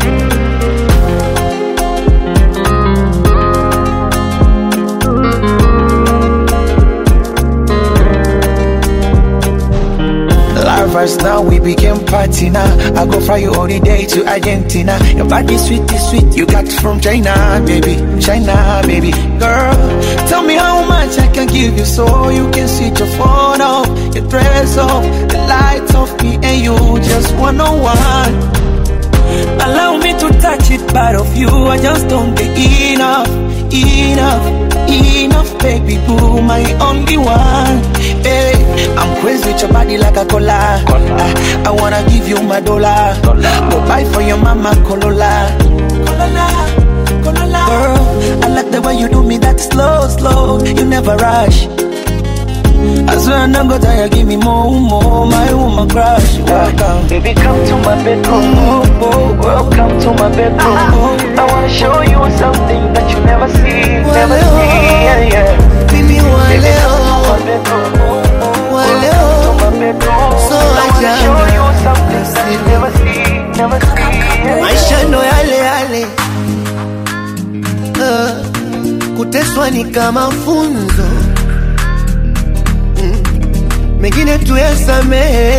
Lovers now we became party now. I go fly you all the day to Argentina. Your body sweet is sweet. You got from China, baby. China, baby. Girl, tell me how much I can give you so you can switch your phone off, your dress off, the lights off me and you just one on one. Allow me to touch it, part of you. I just don't get enough, enough, enough, baby boo, my only one. Hey, I'm crazy with your body like a cola. I, I wanna give you my dollar. Go buy for your mama Corolla. Corolla, Corolla. Girl, I like the way you do me that slow, slow. You never rush. I swear I'm not gonna tire, give me more, more, my woman crush. Welcome. Baby, come to my bedroom. Welcome to my bedroom. I wanna show you something that you never see, never see. Yeah, yeah. Baby, Baby, come to my bedroom. Welcome to my bedroom. So I wanna ajabu. show you something that you never see, never see. Yeah, maisha ndo yale yale uh, kuteswa ni kama funzo mm, mengine tuyasamehe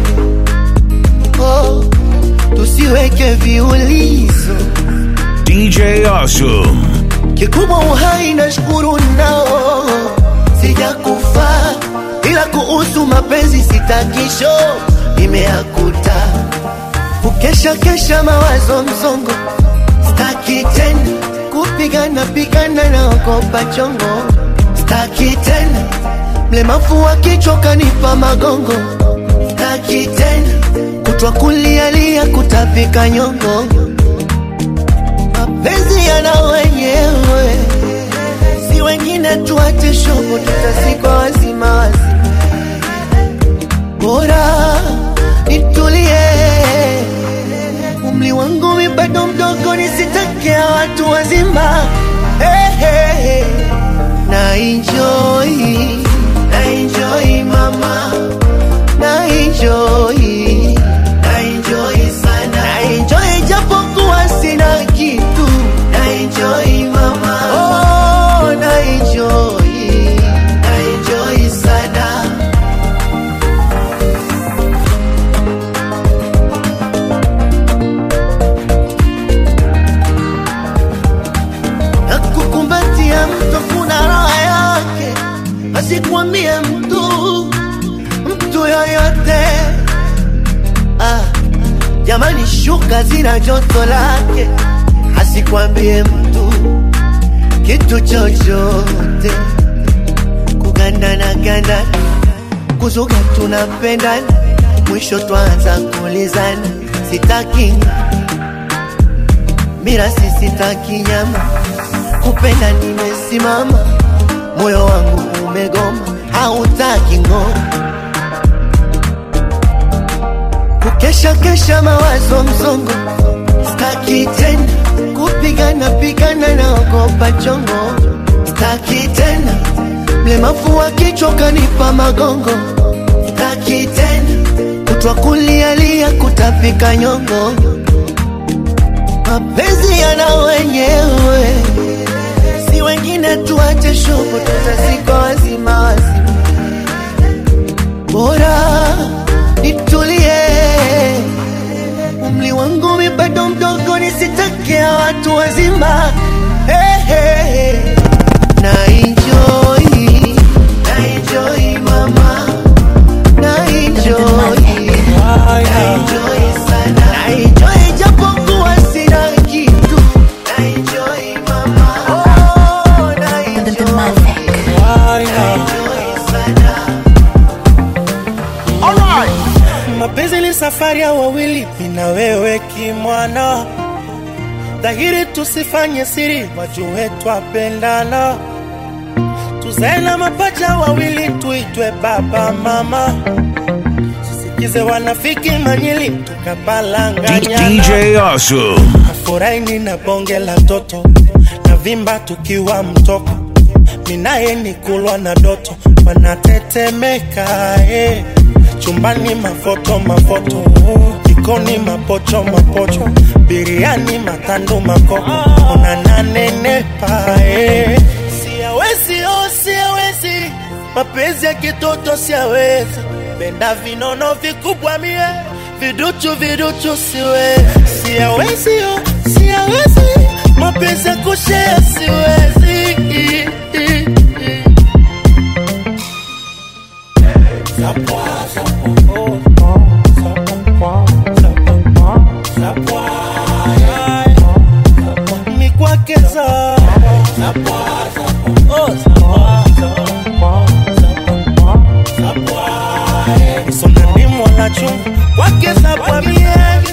oh, tusiweke viulizo DJ Awesome. kikubwa uhai na shukuru nao sijakufa ila kuhusu mapenzi sitakisho imeakuta kukesha kesha mawazo msongo staki tena kupigana pigana na okopa chongo staki tena mlemavu wa kichwa kanipa magongo staki tena kutwa kulialia kutapika nyongo mapenzi yana wenyewe si wengine tuache shogo tutazikwa wazima wazima bora nitulie umri wangu mi bado mdogo nisitakia watu wazima hey, hey, hey. na enjoy na enjoy mama na enjoy na enjoy sana na enjoy japokuwa sina kitu na enjoy mama oh na enjoy na enjoy sana asikwambie mtu mtu yoyote ah, jamani shuka zina joto lake asikwambie mtu kitu chochote kugandana gandana kuzuga tunapendana mwisho twanza kulizana sitaki mirasi sitaki nyama kupenda nimesimama moyo wangu umegoma hautaki ngoma kukesha kesha mawazo msongo staki tena kupigana pigana naogopa chongo staki tena mlemavu wa kichwa kanipa magongo staki tena kutwa kulialia kutapika nyongo mapenzi yana wenyewe si wengine tuache shughuli tutazikwa wazima wazima bora nitulie umli wangu mi bado mdogo nisitakia watu wazima hey, hey, hey. na enjoy na enjoy mama na enjoy na enjoy sana na enjoy japokuwa sina kitu na enjoy mama oh na enjoy na enjoy sana mapenzi ni safari ya wawili mina wewe kimwana dhahiri tusifanye siri wajue twapendana tuzae na mapacha wawili tuitwe baba mama tusikize wanafiki manyili tukabalanganyana DJ Awesome. furaini na bonge la toto na vimba tukiwa mtoko minaye ni kulwa na doto wanatetemeka eh. chumbani mafoto mafoto jikoni mapocho mapocho biriani matandu makoko unananenepa eh. siawezi oh, siawezi mapenzi ya kitoto siawezi penda vinono vikubwa mie viduchu viduchu siwezi siawezi oh, siawezi mapenzi ya kushea siwezi mikwakeza sonani mwanachu kwakeza pamie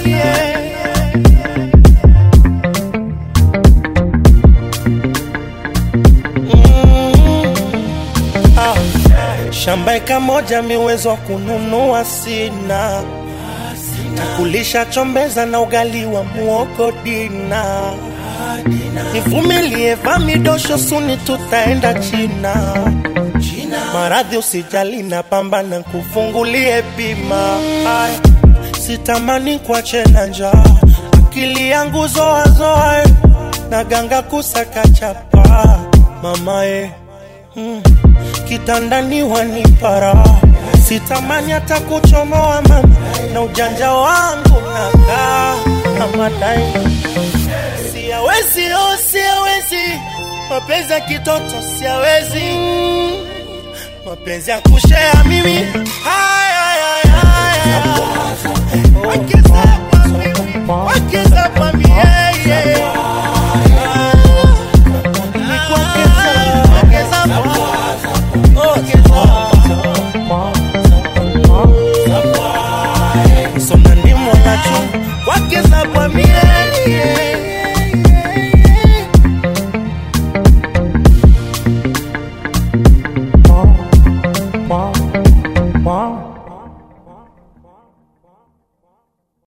shamba eka moja miwezo wa kununua sina takulisha chombeza na ugali wa muogo dina nivumilie vamidosho suni tutaenda china maradhi usijali na pambana kufungulie bima Ay, sitamani kuache na njaa akili yangu zoazoa na ganga kusaka chapa mamae mm, kitandani wanipara sitamani hata kuchomoa mama na ujanja wangu nakaa amadai siawezi oh, siawezi mapenzi ya kitoto siawezi mapenzi ya kushea mimi Ay, ay, ay, ay, ay. Wake up, wake